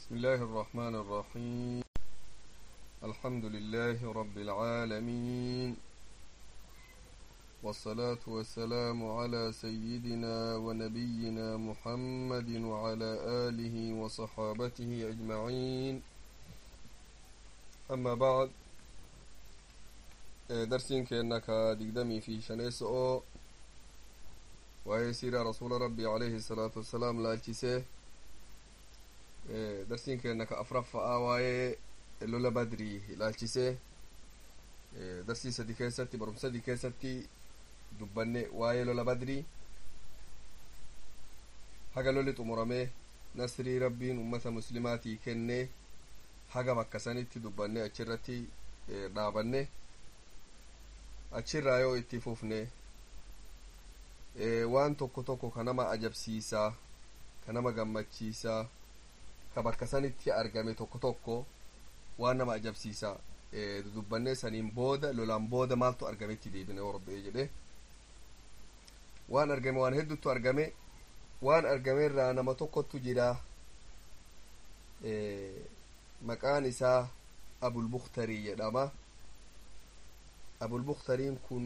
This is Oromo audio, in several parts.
بسم الله الرحمن الرحيم الحمد لله رب العالمين والصلاة والسلام على سيدنا ونبينا محمد وعلى آله وصحابته أجمعين أما بعد درسين كأنك دقدمي في شنيسو وهي سيرة رسول ربي عليه الصلاة والسلام لا التسيه darsiin keenya ka afraffa'aa waa'ee lola badrii ilaalchisee darsii sadi keessatti barumsa sadi keessatti dubbanne waa'ee lola badrii haga lolli xumuramee nasrii rabbiin ummata muslimaatii kennee haga bakka sanitti dubbanne achirratti dhaabanne achirraa yoo itti fufne waan tokko tokko ka nama ajabsiisaa ka nama gammachiisaa ka bakka sanitti argame tokko tokko waan nama ajabsiisa dudubbannee saniin booda lolaan booda maaltu argametti deebine hordee jedhe waan argame waan heddutu argame waan argame irraa nama tokkottu jira maqaan isaa abulbuktarii jedhama abulbuktariin kun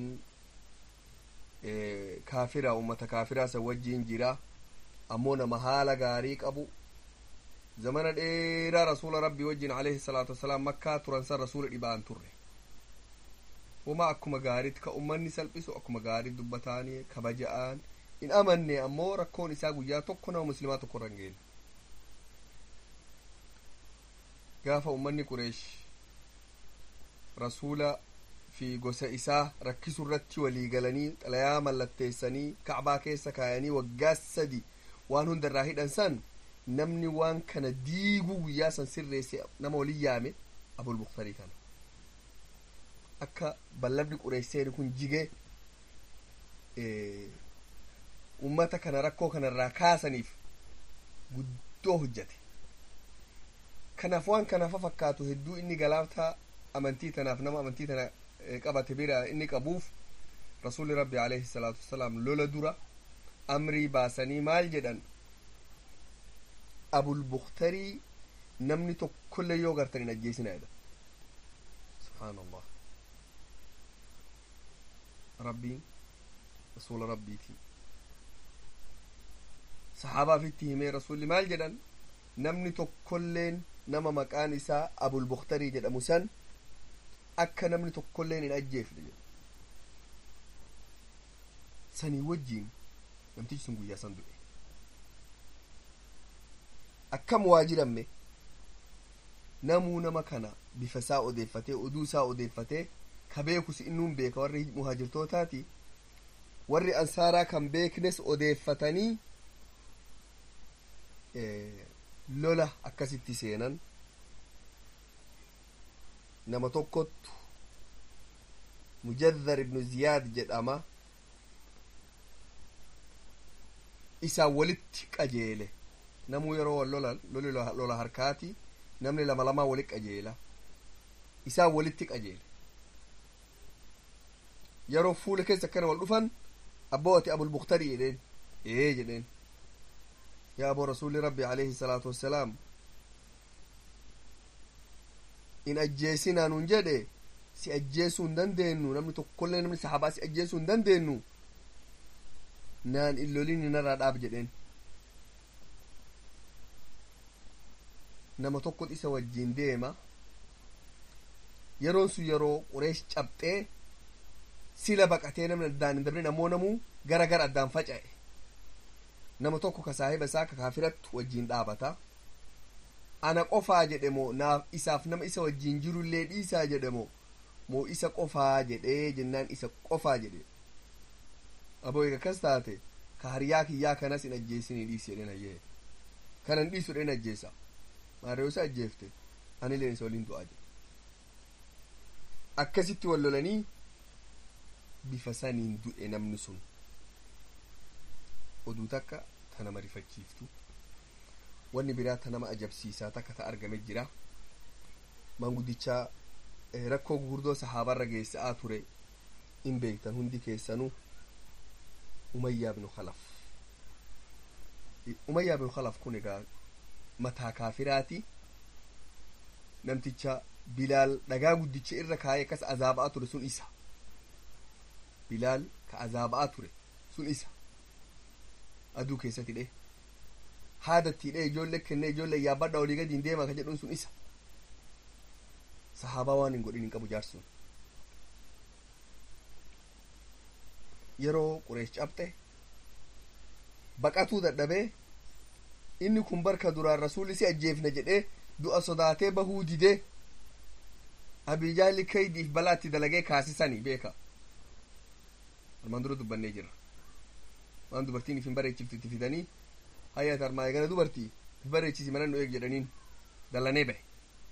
kaafira ummata kaafiraa san wajjiin jira ammoo nama haala gaarii qabu zamana dheeraa rasuula rabbii wajjin alayhi salaatu wasalaam makkaa turan san rasuula dhibaan turre wama akkuma gaariitti ka ummanni salphisu akkuma gaarii dubbataanii kabaja'aan in amanne ammoo rakkoon isaa guyyaa tokko nama muslimaa tokko irra hin geenne gaafa ummanni qureesh rasuula fi gosa isaa rakkisu irratti walii galanii xalayaa mallatteessanii kacbaa keessa kaayanii waggaa sadi waan hunda irraa hidhan san namni waan kana diiguu guyyaa san sirreesse nama waliin yaame abulbuktarii kana akka ballabni qureesseeni kun jige ummata kana rakkoo kanarraa kaasaniif guddoo hojjate kanaaf waan kanaaf fakkaatu hedduu inni galaaftaa amantii tanaaf nama amantii tana qabate bira inni qabuuf rasuli rabbi alayhi salaatu wasalaam lola dura amrii baasanii maal jedhan abulbuktarii namni tokkollee yoo gartan hin ajjeesina jedha subhaan allah rabbiin rasuula rabbiiti saxaabaatitti himee rasulli maal jedhan namni tokkolleen nama maqaan isaa abulbuktarii jedhamu san akka namni tokkolleen hin ajjeefne jedha sanii wajjiin namtichi sun guyyaa san du'e akkam waa jiranme namuu nama kana bifa isaa odeeffatee oduu isaa odeeffatee ka beekus innuun beeka warri muhaajirtootaati warri ansaaraa kan beeknes odeeffatanii lola akkasitti seenan nama tokkottu mujaddar ibnu ziyaad jedhama isaan walitti qajeele namuu yeroo wal lolan loli lola harkaati namni lama lamaa wali qajeela isaan walitti qajeele yeroo fuula keessa akkana wal dhufan abboo ati abulbuktarii jedheen ee jedheen yaa aboo rasuli rabbi alayhi salaatu wassalaam in ajjeesinaa nun jedhe si ajjeesuu hin dandeenyu namni tokkollee namni sahabaa si ajjeesuu hin dandeenyu naan in lolin inarraa dhaab jedheen nama tokkot isa wajjiin deema yeroon sun yeroo qureesh cabxee sila baqatee namni addaan hin dabrin ammoo namuu gara gara addaan faca'e nama tokko ka saahiba isaa ka kaafiratti wajjiin dhaabata ana qofaa jedhe moo naaf isaaf nama isa wajjiin jirullee dhiisaa jedhe moo moo isa qofaa jedhee jennaan isa qofaa jedhe aboo eega akkas taate ka hariyaa kiyyaa kanas hin ajjeesinii dhiisi jedhen hayyee kanan dhiisu dhen ajjeesa maarree isa ajjeefte anileen isa waliin du'aa jedhe akkasitti wal lolanii bifa saniin du'e namni sun oduu takka ta nama rifachiiftu wanni biraa ta nama ajabsiisaa takka ta argame jira manguddichaa rakkoo gurguddoo sahaabarra geessaa ture in beektan hundi keessanuu umayyaa binu khalaf umayyaa binu khalaf kun egaa mataa kaafiraati namticha bilaal dhagaa guddicha irra kaayee akkas azaaba'aa ture sun isa bilaal ka azaaba'aa ture sun isa aduu keessatti dhe haadattii dhe ijoollee kennee ijoollee yaabbadha olii gadi hin deemaa ka jedhuun sun isa sahaabaa waan hin godhin hin qabu jaarsun yeroo qureesh cabxe baqatuu dadhabee inni kun barka duraan rasuulli si ajjeefna jedhee du'a sodaatee bahuu didee abijaalli kaydiif balaatti dalagee kaasisanii beeka armaan dura dubbannee jirra waan dubartiin if hin bareechiftu itti fidanii hayyaat armaa gara dubartii if bareechisi mana nu eeg jedhaniin dallanee bahe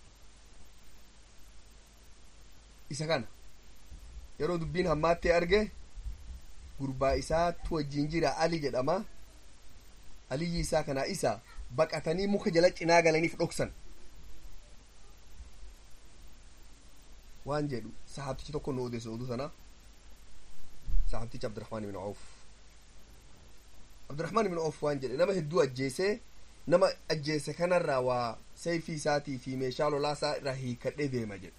isa kana yeroo dubbiin hammaattee arge gurbaa isaatu wajjin jira ali jedhama aliyyi isaa kanaa isa baqatanii muka jala cinaa galaniif dhoksan waan jedhu sahaabtichi tokko nu odeessu oduu sana sahaabtichi abdurahmaan ibn auf abdurahmaan ibn auf waan jedhe nama hedduu ajjeesee nama ajjeese kanarraa waa sayfii isaatii fi meeshaa lolaa isaa irraa hiikadhee deema jedhe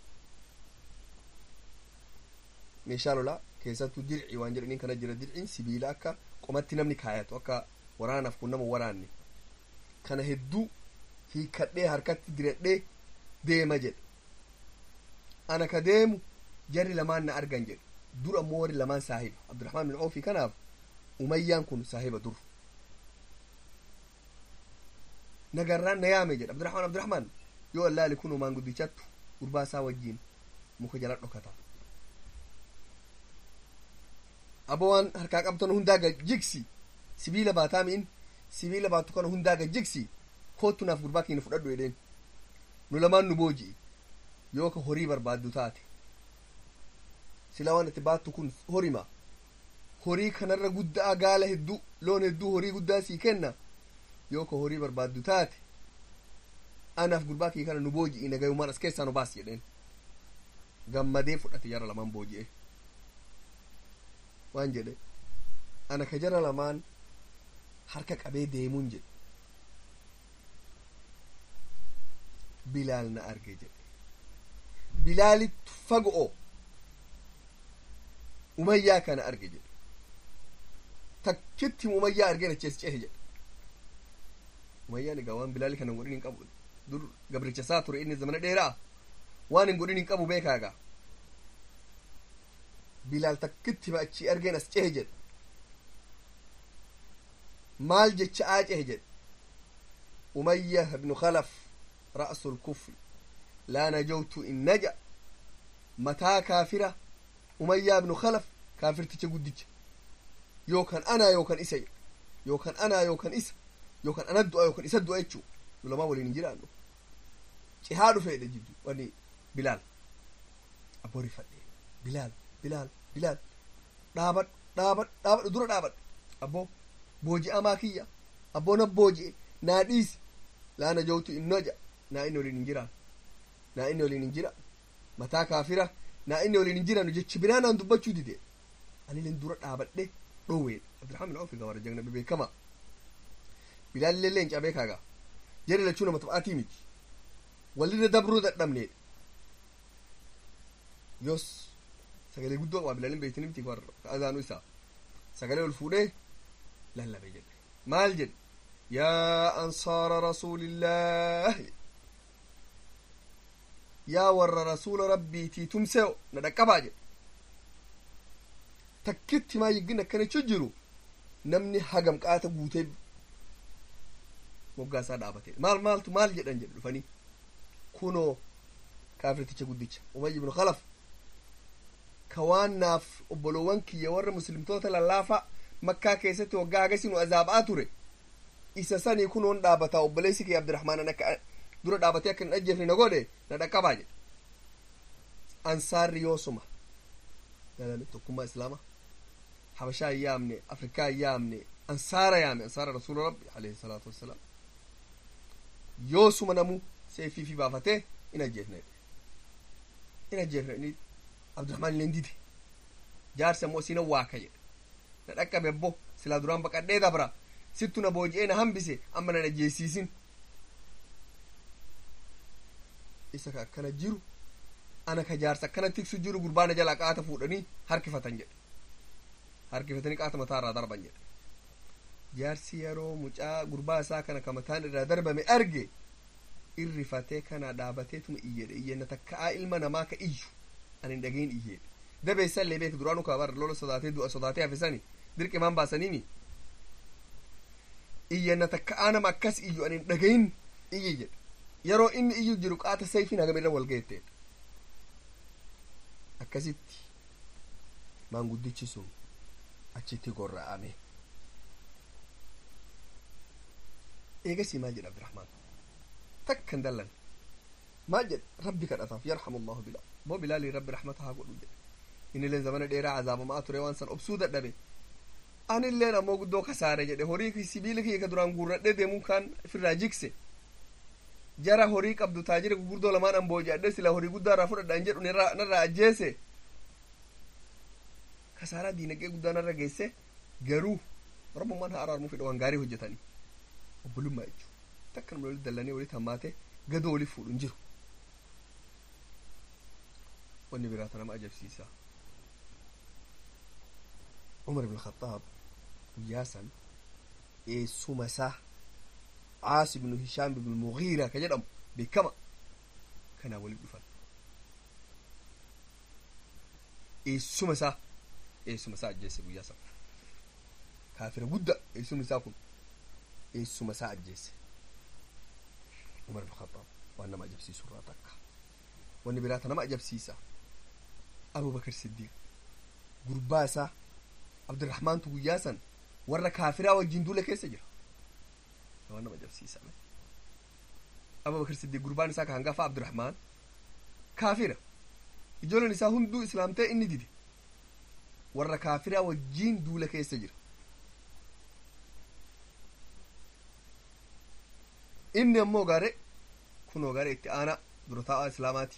meeshaa lolaa keessattuu dirci waan jedhaniin kana jira dirciin sibiila akka qomatti namni kaayatu akka waraanaaf kun nama waraanne kana hedduu hiikadhee harkatti diradhee deema jedhe ana ka deemu jarri lamaan na argan jedhe dur ammoo warri lamaan saahiba abdurahmaan bin oofi kanaaf umayyaan kun saahiba dur nagarraan na yaame jedhe abdurahmaan abdurahmaan yoo allaali kun umaan guddichattu gurbaa isaa wajjiin muka jala dhokata abo waan harkaa qabtan hundaaga jigsi sibiila baataamiin sibiila baatu kana hundaaga jigsi kootu naaf gurbaa keenya fudhadhu jedheen nu lamaan nu booji'i yoo ka horii barbaaddu taate silaa waan itti baattu kun horima horii kanarra guddaa gaala hedduu loon hedduu horii guddaa sii kenna yoo ka horii barbaaddu taate anaaf gurbaa kee kana nu booji'i nagayumaan as keessaa nu baas jedheen gammadee fudhate jara lamaan booji'e waan jedhe ana ka jara lamaan harka qabee deemuun jedhe bilaal na arge jedhe bilaalittu fago'o umayyaa kana arge jedhe takkitti umayyaa argeen achees cehe jedhe umayyaan egaa waan bilaali kana hin godhin hin qabu dur gabricha isaa ture inni zamana dheeraa waan hin godhin hin qabu beekaa egaa bilaal takkitti ma achii argeen as cehe jedhe maal jecha aa cehe jedhe umayya ibnu khalaf ra'su lkufri laa najawtu in naja mataa kaafira umayyaa ibnu khalaf kaafirticha guddicha yookan anaa yookan isa yookan anaa yookan isa yookan ana du'a yookan isa du'a jechuu nu lamaa waliin hin jiraannu cihaa dhufeedha jiddu wani bilaal abboo rifadhe bilaal bilaal bilaal dhaabadhu dhaabadhu dhaabadhu dura dhaabadhu abboo booji'amaa kiyya abboo na booji'e naa dhiisi laa najawtu in naja naa inni waliin hin jiraan naa inni waliin hin jira mataa kaafira naa inni waliin hin jiraanu jechi biraanaan dubbachuu dide anilen dura dhaabadhe dhoweedha abdurahmaan bin awfi gawara jagna beekama bilaalillee leencaa beekaagaa jari lachuu nama taphaatii miti walirra dabruu dadhabneedha yos sagalee guddoo qaba bilaalin beektini miti azaanu isaa sagalee ol fuudhee lallabe jedhe maal jedhe yaa ansaara rasuulillaahi yaa warra rasuula rabbiitii tumseo na dhaqqabaa jedhe takkitti maa yiggin akkanichu jiru namni hagam qaata guutee moggaasaa dhaabate maal maaltu maal jedhan jedhe dhufanii kunoo kaafirticha guddicha umayy ibnu khalaf ka waan naaf obboloowwan kiyya warra muslimtoota lallaafaa makkaa keessatti waggaa hagasi nu azaaba'aa ture isa sanii kunoon dhaabataa obboleessi kee abdirahmaan akka dura dhaabatee akka hin ajjeefne na godhe na dhaqqabaa jedhe ansaarri yoosuma galame tokkummaa islaama habashaa hin yaamne afrikaa hin yaamne ansaara yaame ansaara rasuula rabbi alayhi salaatu wassalaam yoosuma namu seefii fi baafatee in ajjeefne in ajjeefne inni abdurahmaan illeen dide jaarsi ammoo siina waaka jedhe na dhaqqabe abbo silaa duraan baqadhee dabra sittu na booji'ee na hambise amma na ajjeesiisin isa ka akkana jiru ana ka jaarsa akkana tiksu jiru gurbaana jalaa qaata fuudhanii harkifatan jedhe harkifatanii qaata mataa irraa darban jedhe jaarsi yeroo mucaa gurbaa isaa kana ka mataan irraa darbame arge irrifatee kana dhaabateetuma iyyedhe iyyenna takka'aa ilma namaa ka iyyu ani hin dhagayin iyyeedhe dabeessan lee beek duraanu kaa bara lola sodaatee du'a sodaatee hafisani dirqimaan baasaniimi iyyenna takka'aa nama akkas iyyu ani hin dhagayin iyye jedhe yeroo inni iyyu jiru qaata sayfiin hagam irra wal geetteedha akkasitti maanguddichi sun achitti gorra'ame eegasii maal jedha abdirahmaan takkan dallan maal jedhe rabbi kadhataaf yarhamu allahu bilaal moo bilaalii rabbi rahmata haa godhu jedhe inilleen zamana dheeraa azaabamaa ture waan san obsuu dadhabe anilleen ammoo guddoo kasaare jedhe horii sibiila kiyya ka duraan guurradhee deemuu kaan ofirraa jikse jara horii qabdu taajira gurguddoo lamaan an booji'adhe sila horii guddaa irraa fudhadhaan jedhu narraa ajjeese kasaaraa diinagdee guddaa narra geesse garuu rabbummaan haa araarmuu fedha waan gaarii hojjetanii obbolummaa jechuudha takka nama walitti dallanii walitti hammaate gadoo waliif fuudhu hin jiru wanni biraata nama ajabsiisa umar ibn khattaab guyyaa san eessuma isaa caas ibnu hishaam ibnu mugiira ka jedhamu beekama kanaa waliif dhufan eessuma isaa eessuma isaa ajjeesse guyyaa san kaafira gudda eessumni isaa kun eessuma isaa ajjeesse umar ibn khattaab waan nama ajabsiisu irraa takka wanni biraata nama ajabsiisa abubakar siddiiq gurbaa isaa abdirahmaantu guyyaa san warra kaafiraa wajjin duula keessa jira waan nama ajabsiisame abubakar siddiiq gurbaan isaa ka hangafa abdirahmaan kaafira ijoolleen isaa hunduu islaamtee inni dide warra kaafiraa wajjiin duula keessa jira inni ammoo gaare kunoo gaare itti aanaa dura taa'aa islaamaati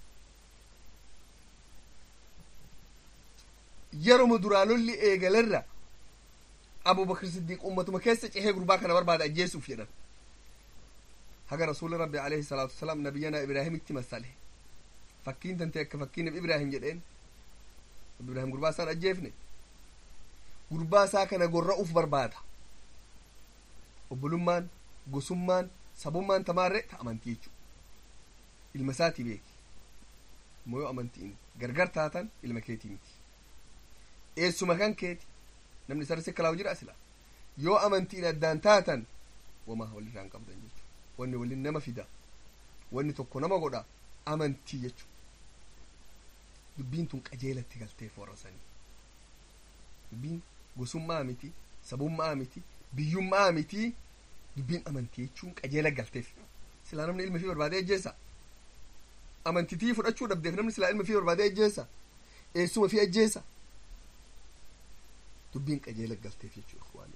yeroma duraa lolli eegalerra abubakar siddiiq ummatuma keessa cehee gurbaa kana barbaada ajjeesuuf jedhan haga rasuuli rabbi alayhi salaatu wasalaam nabiyyanaa ibraahimitti masale fakkiin tante akka fakkiin nabi ibraahim jedheen nabi ibraahim gurbaa isaan ajjeefne gurbaa isaa kana gorra'uuf barbaada obbolummaan gosummaan sabummaan tamaarre ta amantii jechu ilma isaatii beeki immoo yoo amantiin gargar taatan ilma keetii miti eessuma kan keeti namni isa irratti kalaawu jira sila yoo amantiin addaan taatan wamaa walirraan qabdan jechu wanni waliin nama fida wanni tokko nama godha amantii jechu dubbiin tun qajeelatti galteef warra sanii dubbiin gosummaa miti sabummaa miti biyyummaa miti dubbiin amantii jechuun qajeela galteef silaa namni ilma fi barbaadee ajjeessa amantitii fudhachuu dhabdeef namni silaa ilma fi barbaadee ajjeessa eessuma fi ajjeessa dubbiin qajeela galteef jechuu ikhwaani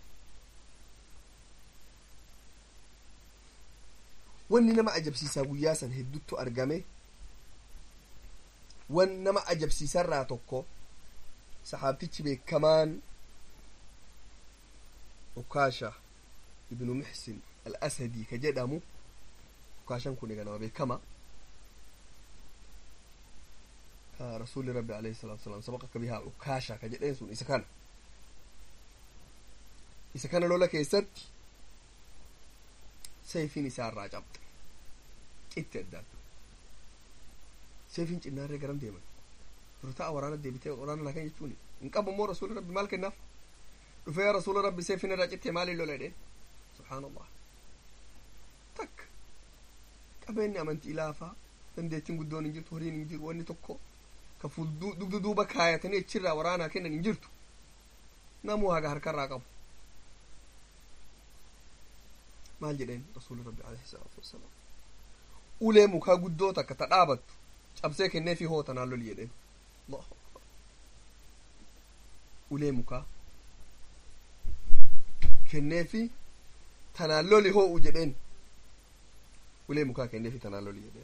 wanni nama ajabsiisaa guyyaa san hedduttu argame wan nama ajabsiisarraa tokko saxaabtichi beekamaan ukaasha ibnu muxsin al asadii ka jedhamu ukaashan kun egaa nama beekama ka rasuli rabbi alayhi salatu wasalam sabaqaka bihaa ukaasha ka jedheen sun isa kana isa kana lola keessatti sayfiin isaa irraa cabxe qitti addaatu sayfiin cinnaarree garam deeman dura ta'a waraana deebitee waraana lakan jechuuni hin qabu immoo rasuli rabbi maal kennaaf dhufee yaa rasula rabbi sayfiin irraa cittee maaliin lola jedheen subhaan allah takka qabeenyi amantii ilaafaa dandeettiin guddoon hin jirtu horiin hin jiru wanni tokko ka fuulduu dugda duuba kaayatanii achirraa waraanaa kennan hin jirtu namuu haga harkarraa qabu maal jedheen rasuuli rabbi alayhi salaatu wassalaam ulee mukaa guddoo takka ta dhaabattu cabsee kennee fi hoo tanaan loli jedheen ulee mukaa kennee fi tanaan loli hoo'u jedheen ulee mukaa kennee fi tanaan loli jedheen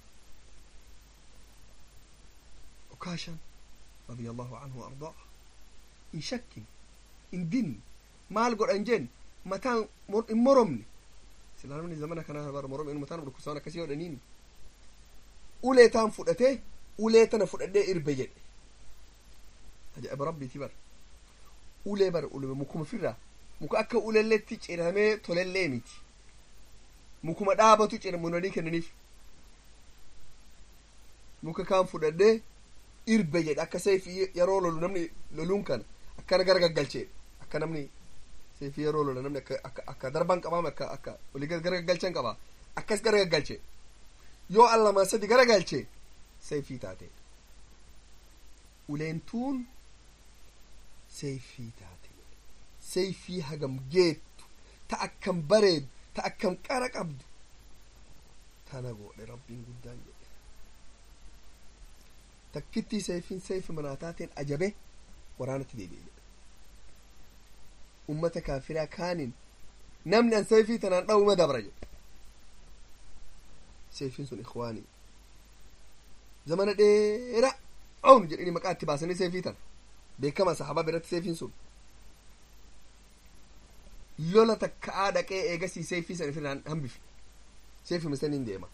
ukaashan رضي الله عنه وأرضاه إن شك إن دين maal godhan jeen mataan hin moromne silaa namni zamana kanaa bar morom inu mataan dhukkusaan akkasii godhaniini ulee taan fudhatee ulee tana fudhadhee irbe jedhe ajaa'iba rabbiiti bara ulee bara ulume mukuma firraa muka akka ulelletti ciramee tolellee miti mukuma dhaabatu ciramunanii kennaniif muka kaan fudhadhee irbe jedhe akka seefi yeroo lolu namni loluun kana akkana gara gaggalchee akka namni seefi yeroo lola namni akka akka akka darban qabaame akka akka olii gara gaggalchan qaba akkas gara gaggalche yoo al lamaa sadi gara galche seefii taate uleentuun seefii taate seefii hagam geettu ta akkam bareedu ta akkam qara qabdu tana godhe rabbiin guddaan jedhe takkittii seefiin seefi manaa taateen ajabe waraanatti deebi'e jedhe ummata kaafiraa kaanin namni an seefii tanaan dha'uma dabra jedhe seefiin sun ikwaanii zamana dheeraa awnu jedhini maqaa itti baasanii seefii tana beekama sahabaa biratti seefiin sun lola takka'aa dhaqee eegasii seefii san ifirraan hambifne seefima saniin deema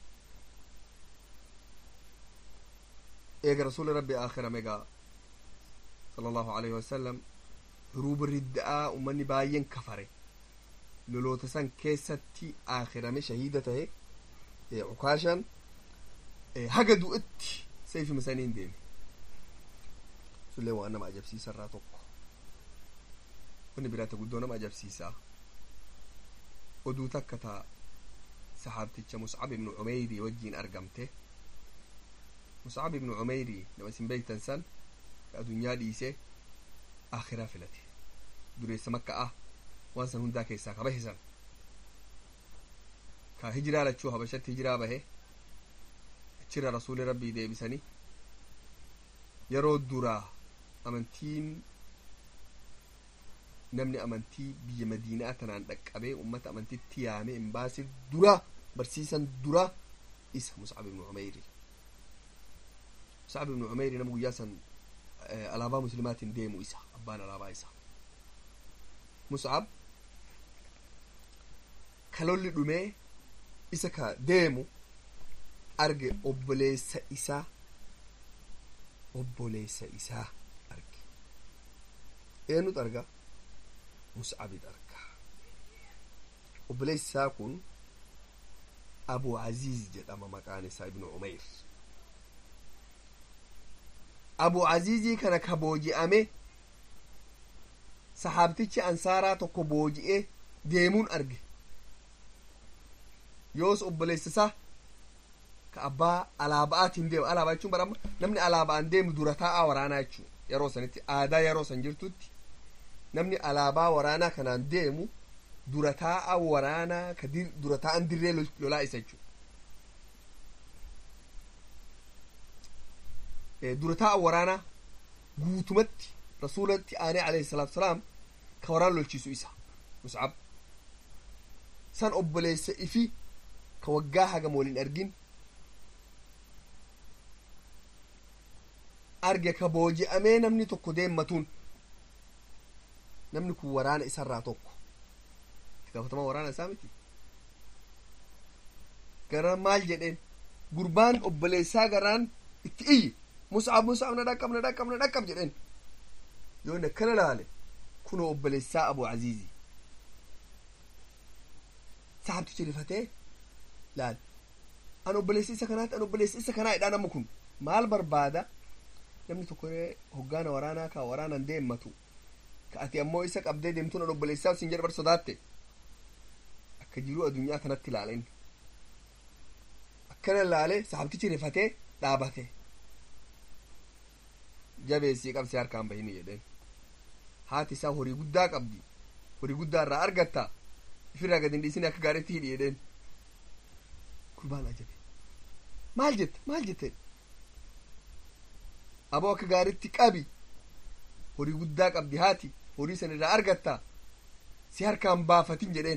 eega rasuli rabbi aakhirame gaa sala allahu alayhi wasalam huruuba ridda'aa ummanni baay'een kafare loloota san keessatti aakhirame shahiida tahe cukaashan haga du'atti seefima saniin deeme sullee waan nama ajabsiisarraa tokko wanni biraata guddoo nama ajabsiisaa oduu takka taa sahaabticha muscab ibnu cumeyrii wajjiin argamte muscab ibnu cumeyrii nama isin beektan san ka adunyaa dhiise akhiraa filate dureessa makka'a waan san hundaa keessaa ka bahe san ka hijiraa lachuu habashatti hijiraa bahe achirra rasuuli rabbii deebisanii yeroo duraa amantiin namni amantii biyya madiinaa tanaan dhaqqabee ummata amantitti yaame hin baase dura barsiisan dura isa muscab ibnu cumeyri muscab ibnu cumeyri nama guyyaa san alaabaa muslimaatiin deemu isa abbaan alaabaa isa muscab kalolli dhumee isa ka deemu arge obboleessa isaa obboleessa isaa arge eenyutu arga mus'abit arga obboleessi isaa kun abu aziiz jedhama maqaan isaa ibnu umeyr abu aziizii kana ka booji'ame sahaabtichi ansaaraa tokko booji'ee deemuun arge yoos obboleessi isaa ka abbaa alaaba'aatiin deemu alaabaa jechuun barama namni alaaba'aan deemu dura taa'aa waraanaa jechuu yeroo sanitti aadaa yeroo san jirtutti namni alaabaa waraanaa kanaan deemu dura taa'aa waraanaa ka dura taa'an dirree lolaa isa jechuu dura taa'aa waraanaa guutumatti rasuulatti aanee alayhi salaatu salaam ka waraan lolchiisu isa muscab san obboleessa ifi ka waggaa hagam waliin argin arge ka booji'amee namni tokko deemmatuun namni kun waraana isarraa tokko itti gaafatamaa waraana isaa miti gara maal jedheen gurbaan obboleessaa garaan itti iyyi mus'ab mus'ab na dhaqqab na dhaqqab na dhaqqab jedheen yoo inni akkana laale kunoo obboleessaa abu aziizii sahabtichi rifatee laal an obboleessi isa kanaatti an obboleessi isa kanaa jedhaa nama kun maal barbaada namni tokko hoggaana waraanaa ka waraanan deemmatu ka ati ammoo isa qabdee deemtuun an obboleessaa sin jedhe bar sodaatte akka jiruu addunyaa kanatti ilaalen akkana ilaale sahabtichi rifatee dhaabate jabeessii qabsee harkaan bahini jedheen haati isaa horii guddaa qabdi horii guddaa irraa argatta ifirraa gad hin dhiisine akka gaariitti hidhi jedheen gurbaan ajabe maal jette maal jette aboo akka gaariitti qabi horii guddaa qabdi haati horii san irraa argatta si harkaan baafatin jedheen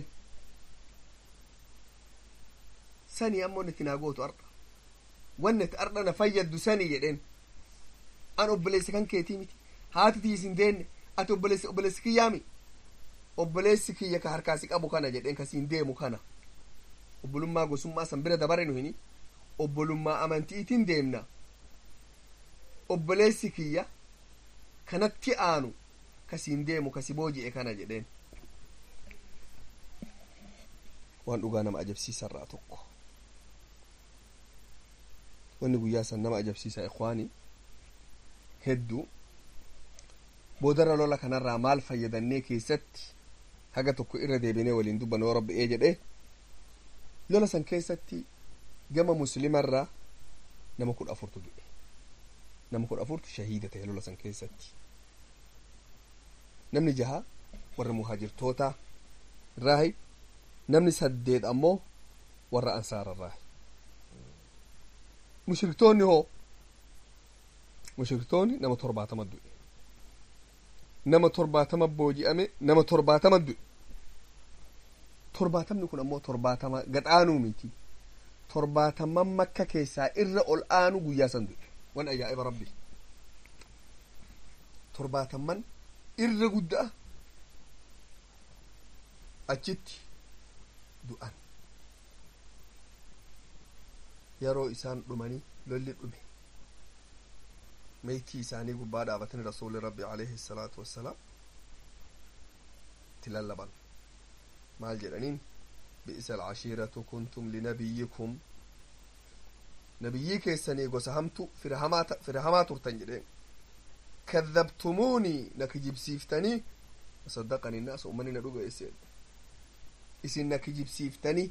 sanii ammoo natti naa gootu arda wanni ati arda na fayyaddu sanii jedheen an obboleessa kan keetii miti haati tiis hin deenne ati obboleessi obboleessi kiyyaami obboleessi kiyya ka harkaasi qabu kana jedheen kasiin deemu kana obbolummaa gosummaa san bira dabare nu hini obbolummaa amantiitiin deemna obboleessi kiyya kanatti aanu kasiin deemu kasi booji'e kana jedheen waan dhugaa nama ajabsiisarraa tokko wanni guyyaa san nama ajabsiisa ikwaani hedduu boodarra lola kanarraa maal fayyadannee keessatti haga tokko irra deebinee waliin dubbanne yoo rabbi'ee jedhe lola san keessatti gama muslimarraa nama kudha afurtu du'e nama kudha afurtu shahiida ta'e lola san keessatti namni jaha warra muhaajirtoota irraahi namni saddeet ammoo warra ansaara irraahi mushriktoonni hoo mushriktoonni nama torbaatama du'e nama torbaatama booji'ame nama torbaatama du'e torbaatamni kun ammoo torbaatama gadhaanuu miti torbaataman makka keessaa irra ol aanu guyyaa san du'e wan ajaa'iba rabbi torbaataman irra guddaa achitti du'an yeroo isaan dhumanii lolli dhume meeytii isaanii gubbaa dhaabatanii rasuuli rabbi alayhi salaatu wassalaam itti lallaban maal jedhaniin bi'isa alcashiiratu kuntum linabiyyikum nabiyyii keessanii gosa hamtu fira hamaa turtan jedheen kadhabtumuunii na kijibsiiftanii wasaddaqanii naas ummani na dhugeesse isin na kijibsiiftanii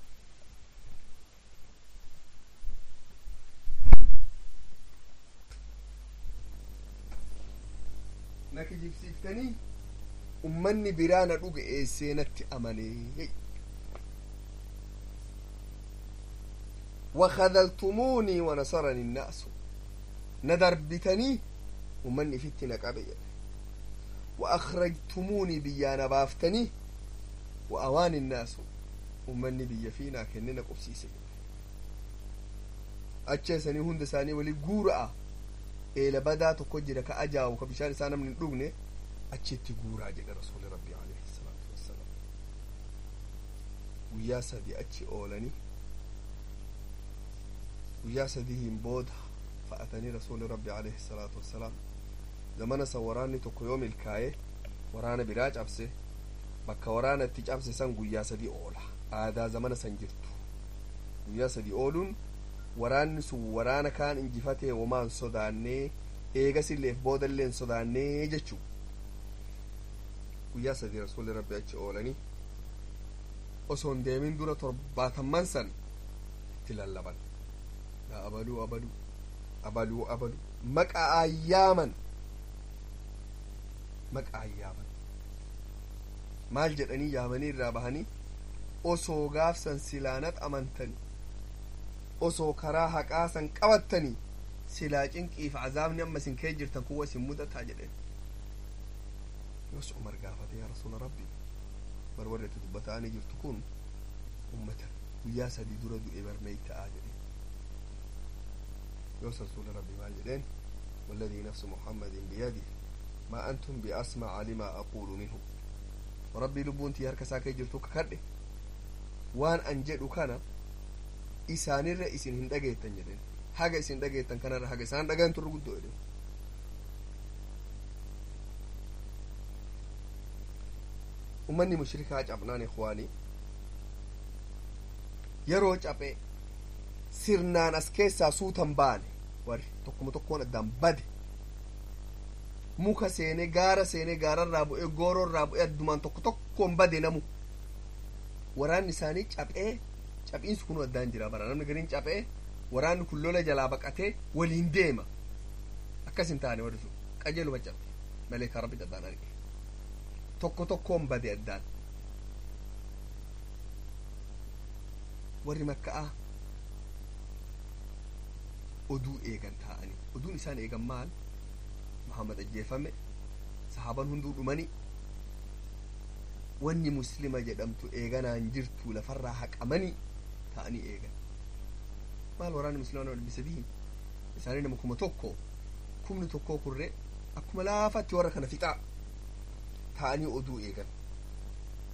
na kijibsiiftanii ummanni biraa na dhugeesse natti amanee وخذلتموني ونصرني الناس ندربتني ومن فيت نقبي وأخرجتموني بيانا بافتني وأوان الناس ومن بي فينا كننا قبسيسي أتشيسني هند ساني ولي قورا إلى بدا تقجر كأجا وكبشان سانا من الدغنة أتشيتي قورا جل رسول ربي عليه الصلاة والسلام ويا سدي أتشي أولاني guyyaa sadiihin booda fa'atanii rasuuli rabbi alayhi salaatu wassalaam zamana san waraanni tokko yoo milkaa'e waraana biraa cabse bakka waraana itti cabse san guyyaa sadii oola aadaa zamana san jirtu guyyaa sadii ooluun waraanni sun waraana kaan injifatee womaan sodaannee eegasilleef boodalleen sodaannee jechuu guyyaa sadii rasuuli rabbi achi oolanii osoo hin deemin dura torbaatamman san itti lallaban yaa abaluu abaluu abaluu abaluu maqaa ayyaaman maqaa ayyaaman maal jedhanii yaamanii irraa bahanii osoo gaafsan silaanat amantanii osoo karaa haqaa san qabattanii silaa cinqiif azaabni amma isin kee jirtan kuwa isin mudataa jedheen yos umar gaafate yaa rasuula rabbi bar warri itti dubbataanii jirtu kun ummata guyyaa sadii dura du'e barmeey ta'aa jedhe يوسف رسول ربي ما جدين والذي نفس محمد بيده ما أنتم بأسمع لما أقول منه وربي لبون تيار كساكي جرتو ككرده وان أنجدو كان إساني الرئيس إسين هندقيتن جدين حاجة إسين دقيتن كان حاجة إسان دقين ترقود دو إدين umanni mushrikaa cabnaan ikwaanii yeroo caphee sirnaan as keessaa suutan baane warri tokkuma tokkoon addaan bade muka seene gaara seene gaararraa bu'ee goororraa bu'ee addumaan tokko tokkoon bade namu waraanni isaanii caphee caphiinsi kun addaan jira bara namni gariin caphee waraanni kun lola jalaa baqatee waliin deema akkas hin taane warri sun qajeeluma cabhe malee kan rabbi addaan arge tokko tokkoon bade addaan warri makka'aa oduu eegan ta'anii oduun isaan eegan maal muhammad ajjeefame sahaaban hunduu dhumani wanni muslima jedhamtu eeganaan jirtu lafarraa haqamanii ta'anii eegan maal waraanni muslimaa nama dhibbi sadii isaanii nama kuma tokko kumni tokkoo kurree akkuma laafatti warra kana fixaa ta'anii oduu eegan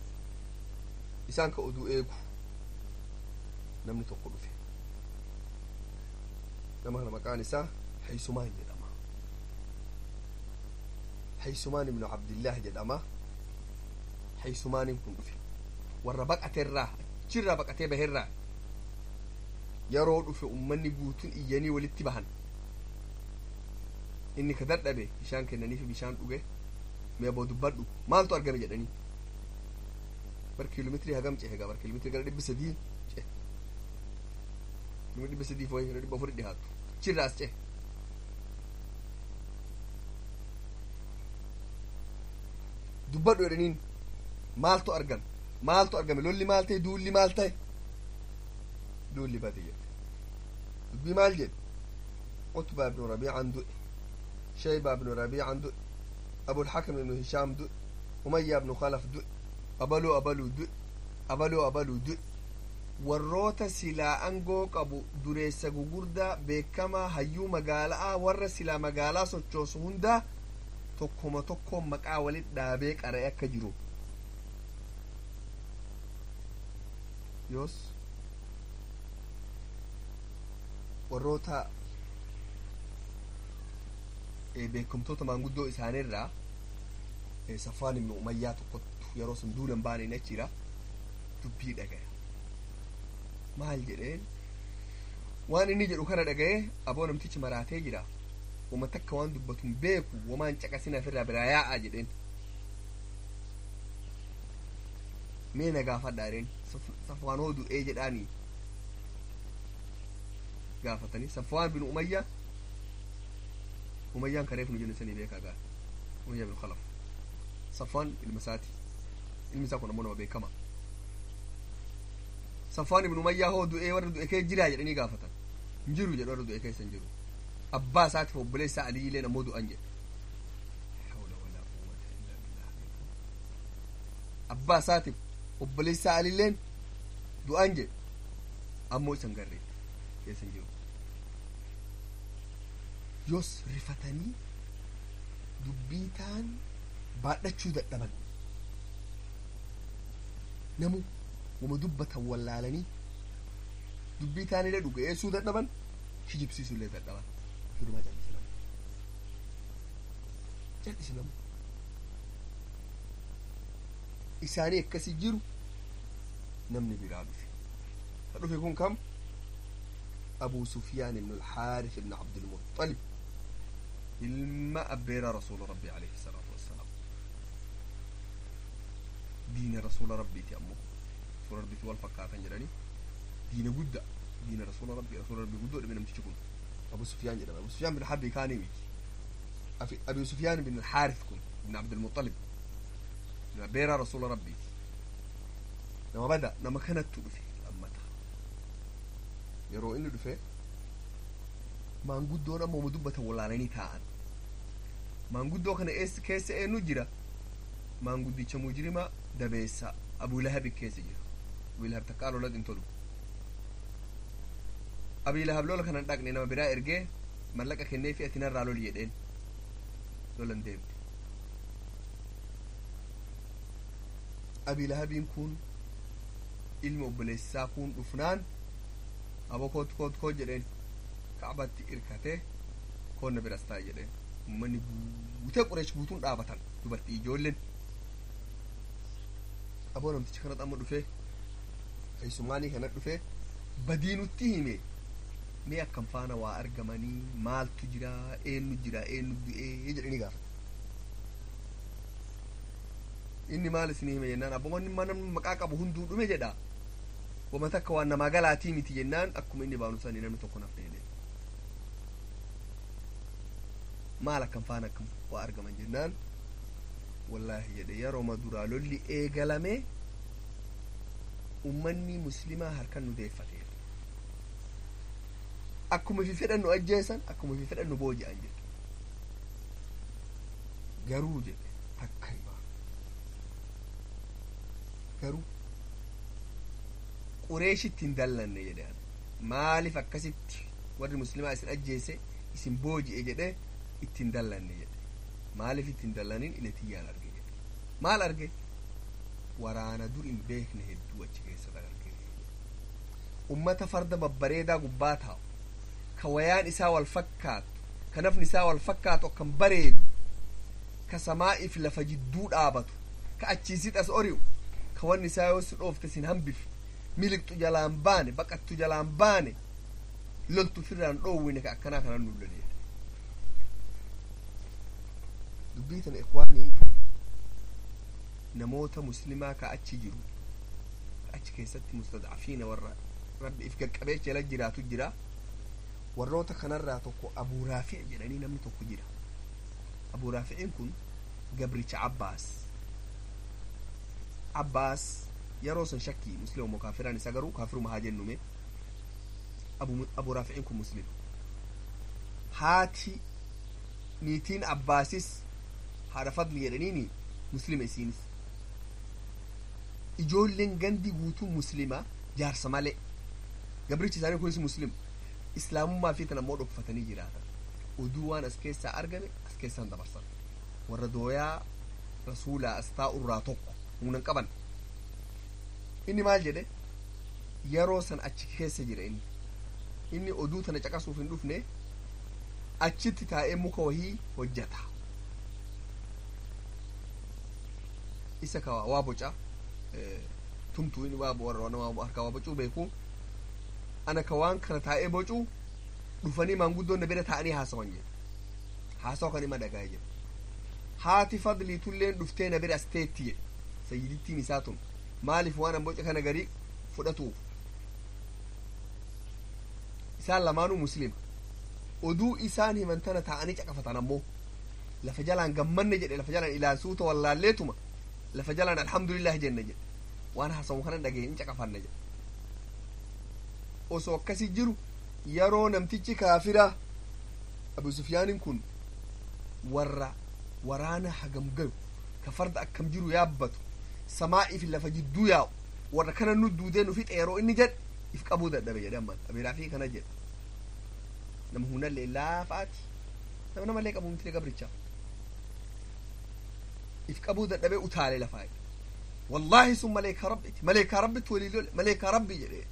isaan ka oduu eegu namni tokko dhufe nama kana maqaan isaa haysumaan jedhama haysumaan ibnu abdillaah jedhama haysumaanin kun dhufe warra baqateerraa achirraa baqatee baheerraa yeroo dhufe ummanni guutuun iyyanii walitti bahan inni ka dadhabe bishaan kennaniif bishaan dhuge mee boo dubbadhu maaltu argame jedhanii bar kiiloomeetirii hagam cehe gaa bar kiiloomeetirii gara dhibba sadii cehe dhibba sadii fooyi gara dhibba afurii dhihaatu achirraa as cehe dubbadhu jedhaniin maaltu argame maaltu argame lolli maal ta'e duulli maal ta'e duulli bade jedhe dubbii maal jedhe utbaa ibnu rabiican du'e shaybaa ibnu rabiican du'e abulxakam ibnu hishaam du'e umayyaa ibnu khalaf du'e abaluu abaluu du'e abaluu abaluu du'e warroota silaa angoo qabu dureessa gugurdaa beekamaa hayyuu magaalaa warra silaa magaalaa sochoosu hundaa tokkoma tokkoon maqaa walit dhaabee qara'e akka jiru yoos warroota beekamtoota maanguddoo isaaniirraa safwaan ibnu umayyaa tokkottu yeroo sun duulan baaneen achira dubbii dhagaya maal jedheen waan inni jedhu kana dhagaye aboo namtichi maraatee jira wama takka waan dubbatun beeku wamaan caqasinaaf irraa biraa yaa'aa jedheen mee na gaafadha jedheen safwaan hoo du'ee jedhaanii gaafatanii safwaan bin umayya umayyaan kareef nu jenne sanii beekaa gaa umayya bin khalaf safwaan ilma isaati ilmi isaa kun ammoo nama beekama safwaan ibn umayyaa hoo du'ee warra du'e kee jiraa jedhanii gaafatan hin jiru jedhu warra du'e keessa hin jiru abbaa isaatiif obboleessa aliileen ammoo du'an jedhe abbaa isaatiif obboleessa aliileen du'an jedhe ammoo isan garree keessa hin jiru yoos rifatanii dubbii taan baadhachuu dadhaban namu wama dubbatan wallaalanii dubbii taanillee dhugeessuu dadhaban kijibsiisuullee dadhaban firuma jal'isi namu jal'isi namu isaanii akkasi jiru namni biraa dhufe ka dhufe kun kam أبو سفيان بن الحارث بن عبد المطلب إلما أبير رسول ربي عليه الصلاة والسلام دين رسول ربي تأمه رسول ربي تول فكاتا جراني دين قد دين رسول ربي رسول ربي قد من تشكون أبو سفيان جراني أبو سفيان بن حرب كان يميك أبو سفيان بن الحارث كن بن عبد المطلب أبير رسول ربي لما بدأ لما كانت تؤفي yeroo inni dhufe maanguddoon ammoo dubbatan wallaalanii taa'an maanguddoo kana keessa eenyu jira maanguddicha mujrima dabeessa abuulahabi keessa jira abuulahab takkaa lolat hin tolu abiilahab lola kanan dhaqne nama biraa ergee mallaqa kennee fi ati narraa loli jedheen lolan deemte abiilahabiin kun ilmi obboleessaa kun dhufnaan abo koot koot koot jedheen ka'abatti irkatee koonna biras taa'e jedheen ummanni guutee qureesh guutuun dhaabatan dubartii ijoolleen aboo namtichi kanat amma dhufee keessumaanii kanat dhufee badii nutti hime mee akkam faana waa argamanii maaltu jira eenyu jira eenyu du'ee jedhanii gaafata inni maal isinii hime jennaan abboonni mana maqaa qabu hunduu dhume jedha wama takka waan namaa galaatii miti jennaan akkuma inni baanu sanii namni tokko naf dheedee maal akkam faana akkam waa argaman jennaan wallaahi jedhe yerooma duraa lolli eegalame ummanni muslimaa harkan nu deeffateera akkuma fi fedhan nu ajjeesan akkuma fi fedhan nu booji'an jedhe garuu jedhe takka himaa garuu qureeshitti hin dallanne jedhe maaliif akkasitti warri muslimaa isin ajjeese isin booji'e jedhe itti hin dallanne jedhe maaliif itti hin dallanin iletiyyaan arge jedhe maal arge waraana dur hin beekne hedduu achi keessa arge ummata farda babbareedaa gubbaa taa'u ka wayaan isaa wal fakkaatu ka nafni isaa wal fakkaatu akkan bareedu ka samaa'iif lafa jidduu dhaabatu ka achiisit as ori'u ka wanni isaa yoo si dhoofte sin hambif miliqxu jalaan baane baqattu jalaan baane loltu firraan dhoowwine ka akkanaa kanan nulloleedha dubbii tana ikwaanii namoota muslimaa ka achi jiru ka achi keessatti mustadcafiina warra rabbi if qaqqabeech jala jiraatu jira warroota kanarraa tokko abuu raafic jedhanii namni tokko jira abuu raaficiin kun gabricha abbaas abbaas yeroo san shakkii muslima moo kaafiraan isa garuu kaafiruma haa jennume abuu raaficiin kun muslima haati niitiin abbaasis haadha fadli jedhaniini muslima isiinis ijoolleen gandi guutuu muslima jaarsa malee gabrichi isaanii kunis muslima islaamummaa fi tan ammoo dhokfatanii jiraatan oduu waan as keessaa argame as keessaan dabarsan warra dooyaa rasuulaa as taa'urraa tokko humnan qaban inni maal jedhe yeroo san achi keessa jira inni inni oduu tana caqasuuf hin dhufne achitti taa'ee muka wahii hojjata isa ka waa boca tumtuu inni waa warra nama harkaa waa bocuu beeku ana ka waan kana taa'ee bocuu dhufanii maanguddoon na bira taa'anii haasawan jedhe haasawa kan ima dhagaa jedhe haati fadliitulleen dhuftee na bira asteetti jedhe sayyidittiin isaa tun maaliif waan an boca kana garii fudhatuuf isaan lamaanuu muslima oduu isaan himantana taa'anii caqafatan ammoo lafa jalaan gammanne jedhe lafa jalaan ilaalsuuta wallaalleetuma lafa jalaan alhamdulillah jenne jedhe waan haasawu kanan dhagee in caqafanne jedhe osoo akkasi jiru yeroo namtichi kaafira abu sufyaanin kun warra waraana hagam gayu ka farda akkam jiru yaabbatu samaa'iif lafa jidduu yaa'u warra kana nu duudee nu fixe yeroo inni jedhe if qabuu dadhabe jedhe amman abiiraafii kana jedhe nama hunallee laafaati nama namallee qabu miti gabricha if qabuu dadhabee utaale lafaa wallaahi sun maleekaa rabbiti maleekaa rabbitti walii lole maleekaa rabbi jedhee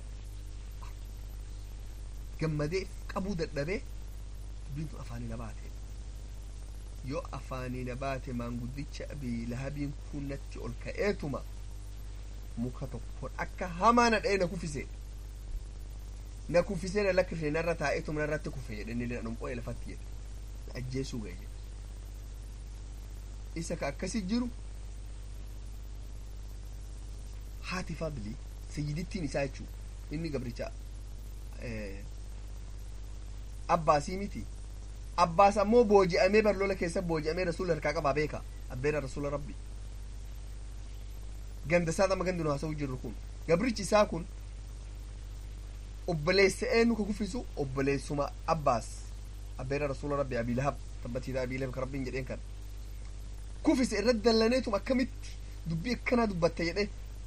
gammadee qabuu dadhabee dubbiintu afaanii na baate yoo afaanii na baate maanguddicha abii lahabiin kun natti ol ka'eetuma muka tokkon akka hamaa na dha'ee na kufise na kufisee na lakkifne narra taa'eetuma narratti kufe jedhe inni na dhunqo'e lafatti jedhe na ajjeesuu ga'e jedhe isa ka akkasi jiru haati fadli sayyidittiin isaa jechuu inni gabricha abbaasii miti abbaas ammoo booji'amee barlola keessa booji'amee rasuula harkaa qabaa beeka abbeera rasuula rabbi ganda isaa ama gandi nu haasa'u jirru kun gabrichi isaa kun obboleessa eenyu ka kuffisu obboleessuma abbaas abbeera rasuula rabbi abii lahab tabbatiidha abii lahab ka rabbiin jedheen kan kuffise irratti dallaneetum akkamitti dubbii akkanaa dubbatta jedhe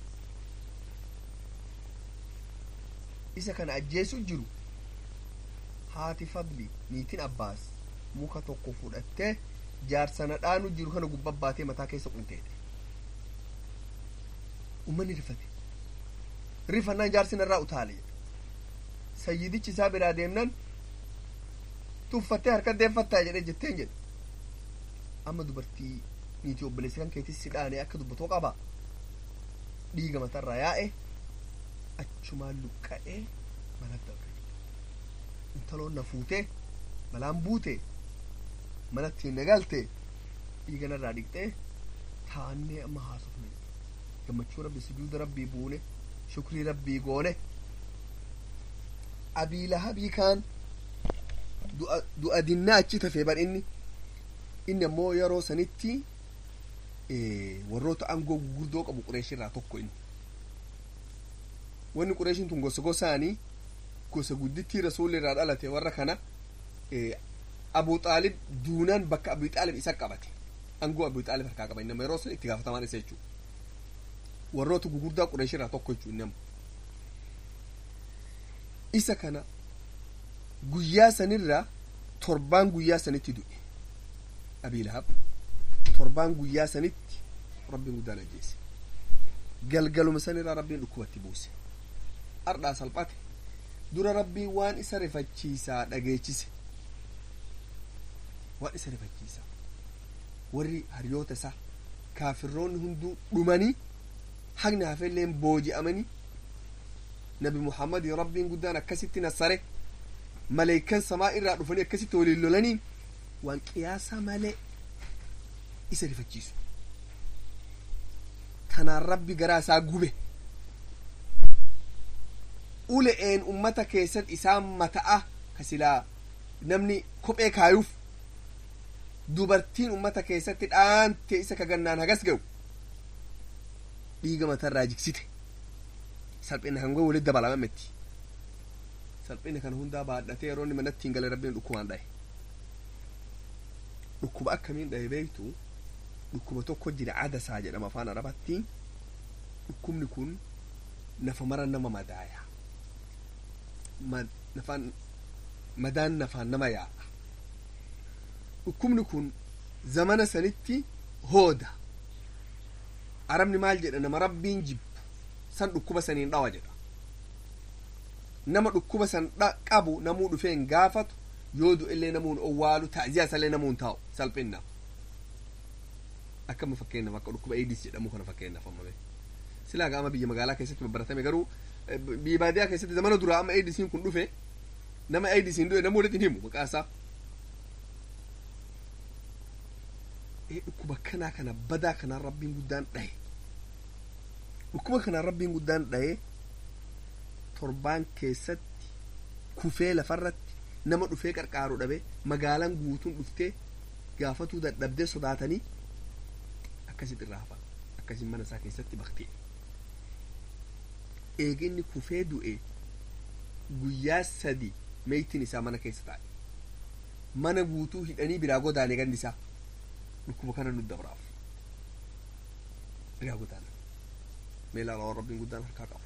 isa kana ajjeesu jiru haati fadli niitiin abbaas muka tokko fudhattee jaarsana dhaanu jiru kana gubba baatee mataa keessa qunteedhe ummanni rifate rifannaan jaarsi narraa utaale sayyidichi isaa biraa deemnan tuffattee harka deeffattaa jedhe jetteen jedhe amma dubartii niitii obboleessa kan keetis si dhaane akka dubbatoo qaba dhiiga matarraa yaa'e achumaan luqqa'ee manatti argame intaloon na fuutee balaan buute manatti hin nagalte dhiiga narraa dhiqxee taannee amma haasofne gammachuu rabbi sujuuda rabbii buune shukrii rabbii goone abii lahabii kaan du'a dinnaa achi tafee bar inni inni ammoo yeroo sanitti warroota aangoo gurguddoo qabu qureeshirraa tokko inni wanni qureeshin tun gosa gosaanii gosa guddittii rasuulli irraa dhalate warra kana abu xaalib duunaan bakka abu xaalib isa qabate aangoo abu xaalib harkaa qaba inni yeroo sun itti gaafatamaan isa jechuu warroota gugurdaa qureeshirraa tokko jechuu inni isa kana guyyaa sanirraa torbaan guyyaa sanitti du'e abii lahab torbaan guyyaa sanitti rabbiin guddaan ajjeese galgaluma sanirraa rabbiin dhukkubatti buuse ardhaa salphate dura rabbii waan isa rifachiisaa dhageechise waan isa rifachiisaa warri hariyoota isaa kaafirroonni hunduu dhumanii haqni hafelleen booji'amanii nabi muhammadin rabbiin guddaan akkasitti nassare maleeykan samaa irraa dhufanii akkasitti waliin lolanii waan qiyaasa malee isa rifachiisu kanaan rabbi garaa isaa gube ule'een ummata keessatti isaan mata'a ka silaa namni kophee kaayuuf dubartiin ummata keessatti dhaante isa ka gannaan hagas ga'u dhiiga matarraa jigsite salphina kan goe walitti dabalamametti salphina kana hundaa baadhatee yeroo inni manatti hin gale rabbiin dhukkubaan dhaye dhukkuba akkamiin dhaye beektu dhukkuba tokko jira adasaa jedhama afaan arabatti dhukkubni kun nafa mara nama madaaya nafaan madaan nafaan nama yaa'a dhukkubni kun zamana sanitti hooda arabni maal jedha nama rabbiin jibbu san dhukkuba saniin dhawa jedha nama dhukkuba san qabu namuu dhufeen gaafatu yoo du'ellee namuun owwaalu ta'ziyaa isallee namuun taa'u salphinna akkama fakkeenyaaf akka dhukkuba eedis jedhamu kana fakkeenyaaf ammame silaa gaama biyya magaalaa keessatti babbaratame garuu biyya baadiyaa keessatti zamana duraa amma eedisiin kun dhufe nama eedisiin du'e namuu walitti himu maqaa isaa dhukkuba kanaa kana badaa kanaan rabbiin guddaan dhaye dhukkuba kanaan rabbiin guddaan dhaye torbaan keessatti kufee lafarratti nama dhufee qarqaaru dhabe magaalaan guutuun dhuftee gaafatuu dadhabdee sodaatanii akkasitti irraa hafan akkasin mana isaa keessatti baktee eeginni kufee du'e guyyaa sadi meeytiin isaa mana keessa taa'e mana guutuu hidhanii biraa godaane gandi isaa dhukkuba kana nu dabraaf biraa godaana meelaalawwan rabbiin guddaan harkaa qabu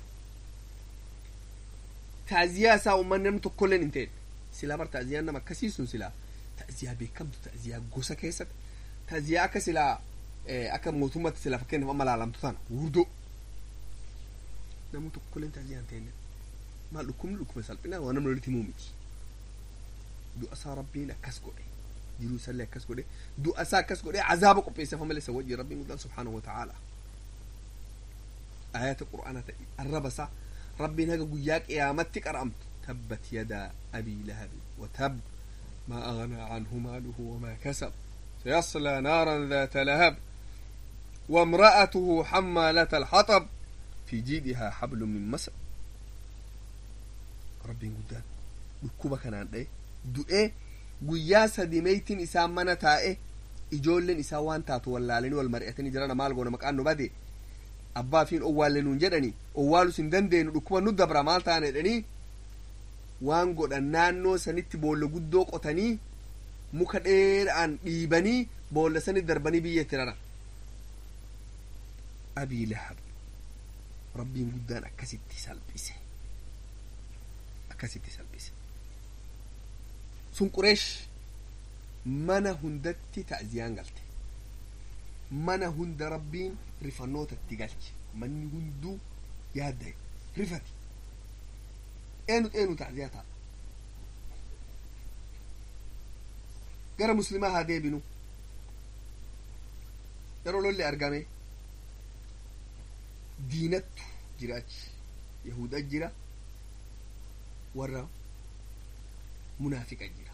taaziyaa isaa ummanni namni tokkolleen hin ta'e silaa bar taaziyaan nama akkasii sun silaa taaziyaa beekamtu taaziyaa gosa keessatti taaziyaa akka silaa akka mootummaatti silaa fakkeenyaaf amma laalamtu tana guurdoo namni tokkolleen taaziyaa hin ta'e maal dhukkubni dhukkuba salphinaa waan namni walitti himuu miti du'a isaa rabbiin akkas godhe jiruu isallee akkas godhe du'a isaa akkas godhe azaaba qopheessafa malee isa wajjin rabbiin guddaan subhaanahu wa ta'aala ayata qur'aana ta'e arraba isaa rabbiin haga guyyaa qiyaamatti qara'amtu tabbat yadaa abii lahabi watab ما أغنى عنه ماله وما كسب سيصلى نارا ذات لهب وامرأته حمالة الحطب في جيدها حبل من مسد ربي قدام dhukkuba kanaan dhaye du'ee guyyaa sadi meeytiin isaa mana taa'e ijoolleen isaa waan taatu wallaalanii wal mari'atanii jirana maal goona maqaan nu bade abbaa fiin owwaalle nuun jedhanii owwaalus hin dandeenyu dhukkuba nu dabra maal taane jedhanii waan godhan naannoo sanitti boolla guddoo qotanii muka dheeraan dhiibanii boolla sanitti darbanii biyya itti rara abii lahab rabbiin guddaan akkasitti salphise akkasitti salphise sun qureesh mana hundatti ta'ziyaan galte mana hunda rabbiin rifannoota itti galche manni hunduu yaadda rifati eenu eenu ta'ziyaa ta'a gara muslimaa haa deebinu yeroo lolli argame diinattu jiraachi yahuda jira warra munaafiqa jira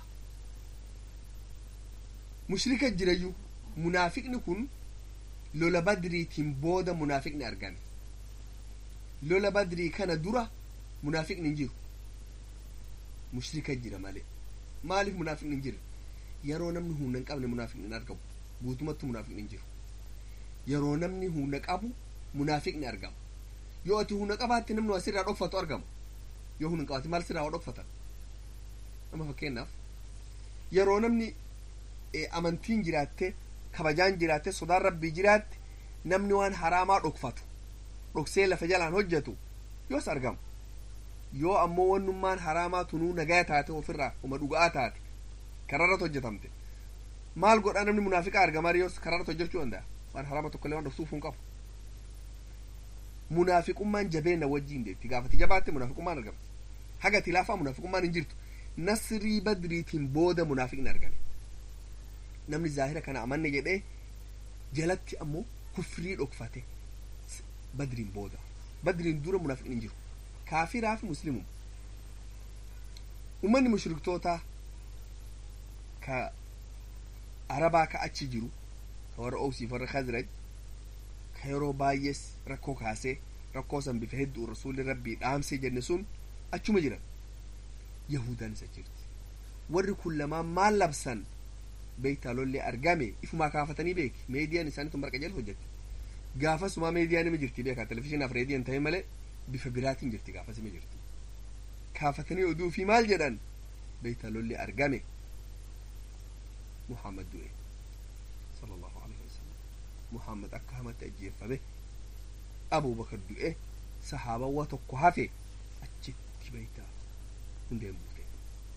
mushrika jirayyuu munaafiqni kun lola badriitiin booda munaafiqni argame lola badrii kana dura munaafiqni hin jiru mushrika jira malee maaliif munaafiqni hin jiru yeroo namni humna hin qabne munaafiqni hin argamu guutumatti munaafiqni hin jiru yeroo namni humna qabu munaafiqni argama yoo ati humna qabaatte namni waa sirraa dhokfatu argama yoo humna hin qabaate maal sirraa waa dhokfatan amma fakkeenyaaf yeroo namni amantiin jiraatte kabajaan jiraatte sodaan rabbii jiraatte namni waan haraamaa dhokfatu dhoksee lafa jalaan hojjetu yoos argama yoo ammoo wannummaan haraamaa tunuu nagaya taate ofirraa uma dhuga'aa taate kararratti hojjetamte maal godhaa namni munaafiqa argamaa yoos kararratti hojjechuu danda'a waan haraama tokkollee waan dhoksuuf hin qabu munaafiqummaan jabeenna wajjiin deetti gaafati jabaatte munaafiqummaan argamti haga tilaafaa munaafiqummaan hin jirtu nasrii badriitiin booda munaafiqni argame namni zaahira kana amanne jedhee jalatti ammoo kufrii dhokfate badriin booda badriin dura munaafiqni hin jiru kaafiraa fi muslimum ummanni mushriktoota ka arabaa ka achi jiru ka warra oosiif warra khazraj ka yeroo baay'ees rakkoo kaasee rakkoo san bifa hedduu rasuulli rabbii dhaamsee jenne sun achuma jiran yahudaan isa jirti warri kun lamaan maal labsan beektaalollee argame ifumaa kaafatanii beeki meediyaan isaanii tun barqa jala hojjette gaafasumaa meediyaan ima jirti beekaa televizhinaaf reediyoon ta'e malee bifa biraatiin jirti gaafas ima jirti kaafatanii oduu fi maal jedhan beektaalollee argame muhammad du'e sallallahu alaihi wasallam muhammad akka hamatti ajjeeffame abubakar du'e sahaabawwa tokko hafe achitti beektaa hundeen buute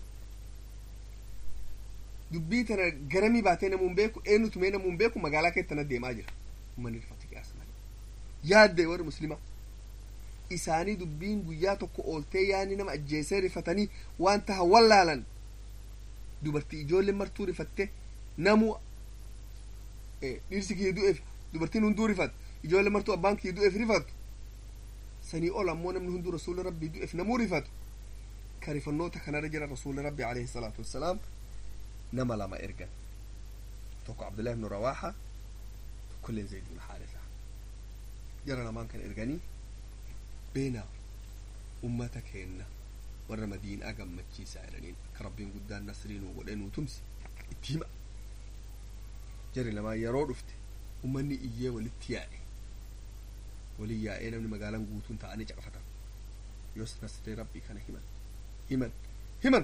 dubbii tana garamii baatee namuun beeku eenyutumee namuun beeku magaalaa keessana deemaa jira ummanni rifate qiyaas malee yaadde warri muslima isaanii dubbiin guyyaa tokko ooltee yaani nama ajjeesee rifatanii waan taha wallaalan dubartii ijoolleen martuu rifatte namu dhirsi kiyya du'eef dubartiin hunduu rifat ijoollee martuu abbaan kiyya du'eef rifatu sanii ol ammoo namni hunduu rasuula rabbii du'eef namuu rifatu ka rifannoota kanarra jira rasuula rabbii alayhi salaatu wassalaam nama lama ergan tokko abdullahi ibnu rawaaxa tokkolleen zayd ibnu haarisa jara lamaan kan erganii beenaa ummata keenna warra madiinaa gammachiisaa jedhaniin akka rabbiin guddaan nasrii nuu godhee nuu tumsi itti hima jari lamaan yeroo dhufte ummanni iyyee walitti yaa'e walin yaa'ee namni magaalaan guutuun ta'anii caqafatan yoos nasrii rabbii kana himan himan himan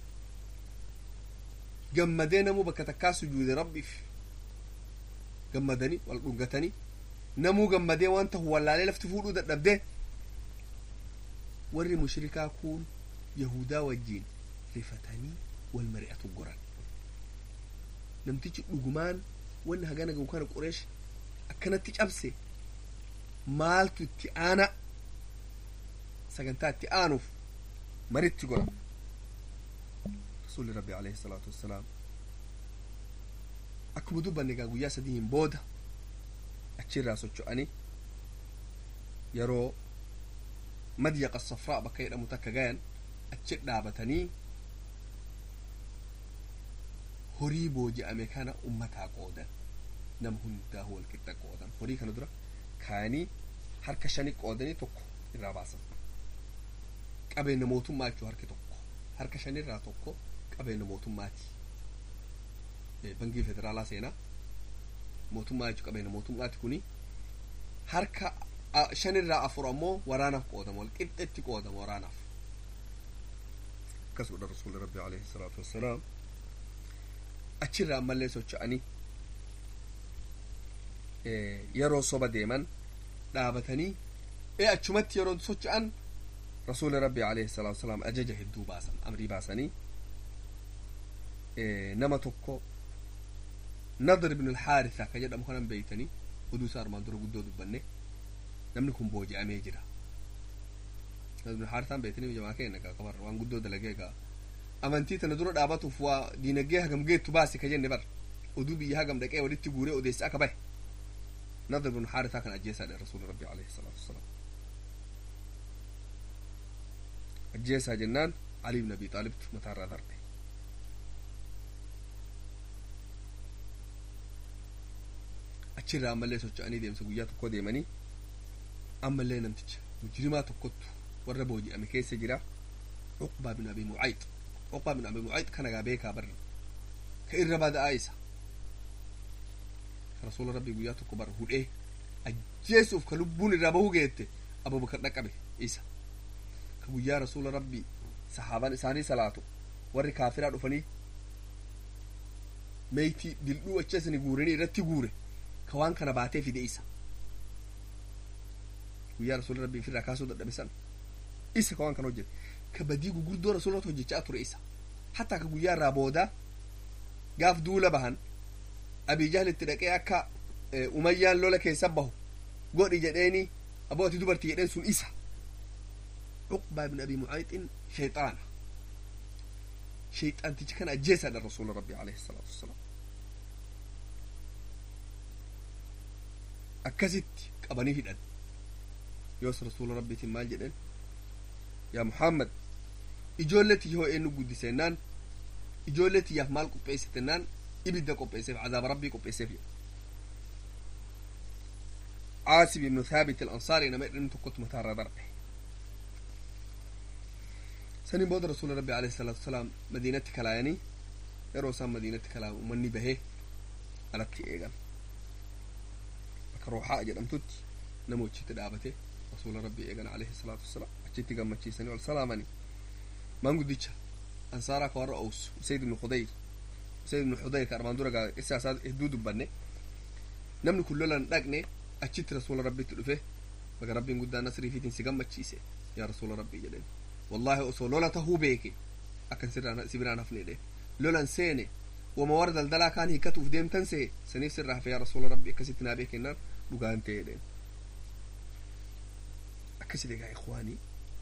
gammadee namuu bakka takkaa sujuude rabbiif gammadanii wal dhungatanii namuu gammadee waan tahu wallaalee lafti fuudhuu dadhabdee warri mushrikaa kun yahudaa wajjiin rifatanii wal mari'atu goran namtichi dhugumaan wanni hagana gahu kana qureesh akkanatti cabse maaltu itti aana sagantaa itti aanuuf maritti goran rasuulli rabbi alayhi salaatu wassalaam akkuma dubbanne egaa guyyaa sadiin booda achirraa socho'anii yeroo madyaqa safraa bakka jedhamu takka gayan achi dhaabatanii horii booji'ame kana ummataa qoodan nama hundaa wal qixa qoodan horii kana dura kaanii harka shani qoodanii tokko irraa baasan qabeenya mootummaa jechuu harki tokko harka shanirraa tokko qabeenya mootummaati bangii federaalaa seenaa mootummaa jechuu qabeenya mootummaati kuni harka shanirraa afur ammoo waraanaaf qoodama wal qixxetti qoodama waraanaaf akkas godha rasuuli rabbi alayhi salaatu wassalaam achirraa ammallee socho'anii yeroo soba deeman dhaabatanii ee achumatti yeroo socho'an rasuuli rabbi alayhi salaatu wassalaam ajaja hedduu baasan amrii baasanii nama tokko nadr ibn alxaaritha ka jedhamu kanan beeytanii oduu isaa armaan dura guddoo dubbanne namni kun booji'amee jira nadr ibn alxaarithaan beeytanii jamaa keenya gaa qabar waan guddoo dalagee gaa amantii tana dura dhaabatuuf waa diinagdee hagam geettu baasi ka jenne bar oduu biyya hagam dhaqee walitti guuree odeessa akka bahe nadr ibn alxaarithaa kan ajjeesaadha rasuuli rabbi alayhi salaatu wassalaam ajjeesaa jennaan ali ibn abi xaalibtu mataarraa darbe achirraa ammallee socho'anii deemsa guyyaa tokko deemanii ammallee namticha mujrimaa tokkottu warra booji'ame keessa jira uqbaa bin abi mucayd uqbaa bin abi mucayd kana gaa beekaa barra ka irra bada'aa isa ka rasuula rabbii guyyaa tokko bara hudhee ajjeesuuf ka lubbuun irraa bahuu geette abubakar dhaqqabe isa ka guyyaa rasuula rabbii sahaabaan isaanii salaatu warri kaafiraa dhufanii meeytii dildhuu acheesani guuranii irratti guure ka waan kana baatee fide isa guyyaa rasuula rabbii ofirraa kaasuu dadhabe san isa ka waan kana hojjete ka badii gurguddoo rasuulatu hojjechaa ture isa hatta ka guyyaa irraa booda gaaf duula bahan abii jahlitti dhaqee akka umayyaan lola keessa bahu godhi jedheeni aboo ati dubartii jedheen sun isa cuqbaa ibn abi mucayxin shayxaana shayxaantichi kana ajjeesaadha rasuula rabbi alayhi salaatu wassalaam akkasitti qabanii hidhan yoos rasuula rabbiitiin maal jedhen yaa muhammad ijoollee tiyya hoo eenyu guddisennaan ijoollee tiyyaaf maal qopheessitennaan ibidda qopheesseef cazaaba rabbii qopheesseef jedhe عاصم بن ثابت الأنصاري نما إن تكت متارا دربه سنين بود رسول ربي عليه الصلاة والسلام مدينة كلاياني يروسان مدينة كلا ومني به على إيغان روحاء جدام توت نمو تدابته رسول ربي إيغان عليه الصلاة والسلام أجتي قام سني والسلامني ما نقول أنصارا كوار أوس سيد بن خضير سيد بن خضير كارمان دورا إساسات إهدود بني نمني كلنا نقني achitti rasuula rabbitti dhufe baga rabbiin guddaan nasrii fiitiin si gammachiise yaa rasuula rabbii jedheen wallaahi osoo lola tahuu beeke akkan si biraan hafneedhe lolan seene wama warra daldalaa kaan hikkatuuf deemtan see saniif sirraa hafe yaa rasuula rabbii akkasitti naa beekennaan dhugaan ta'e jedheen akkasit egaa ikwaanii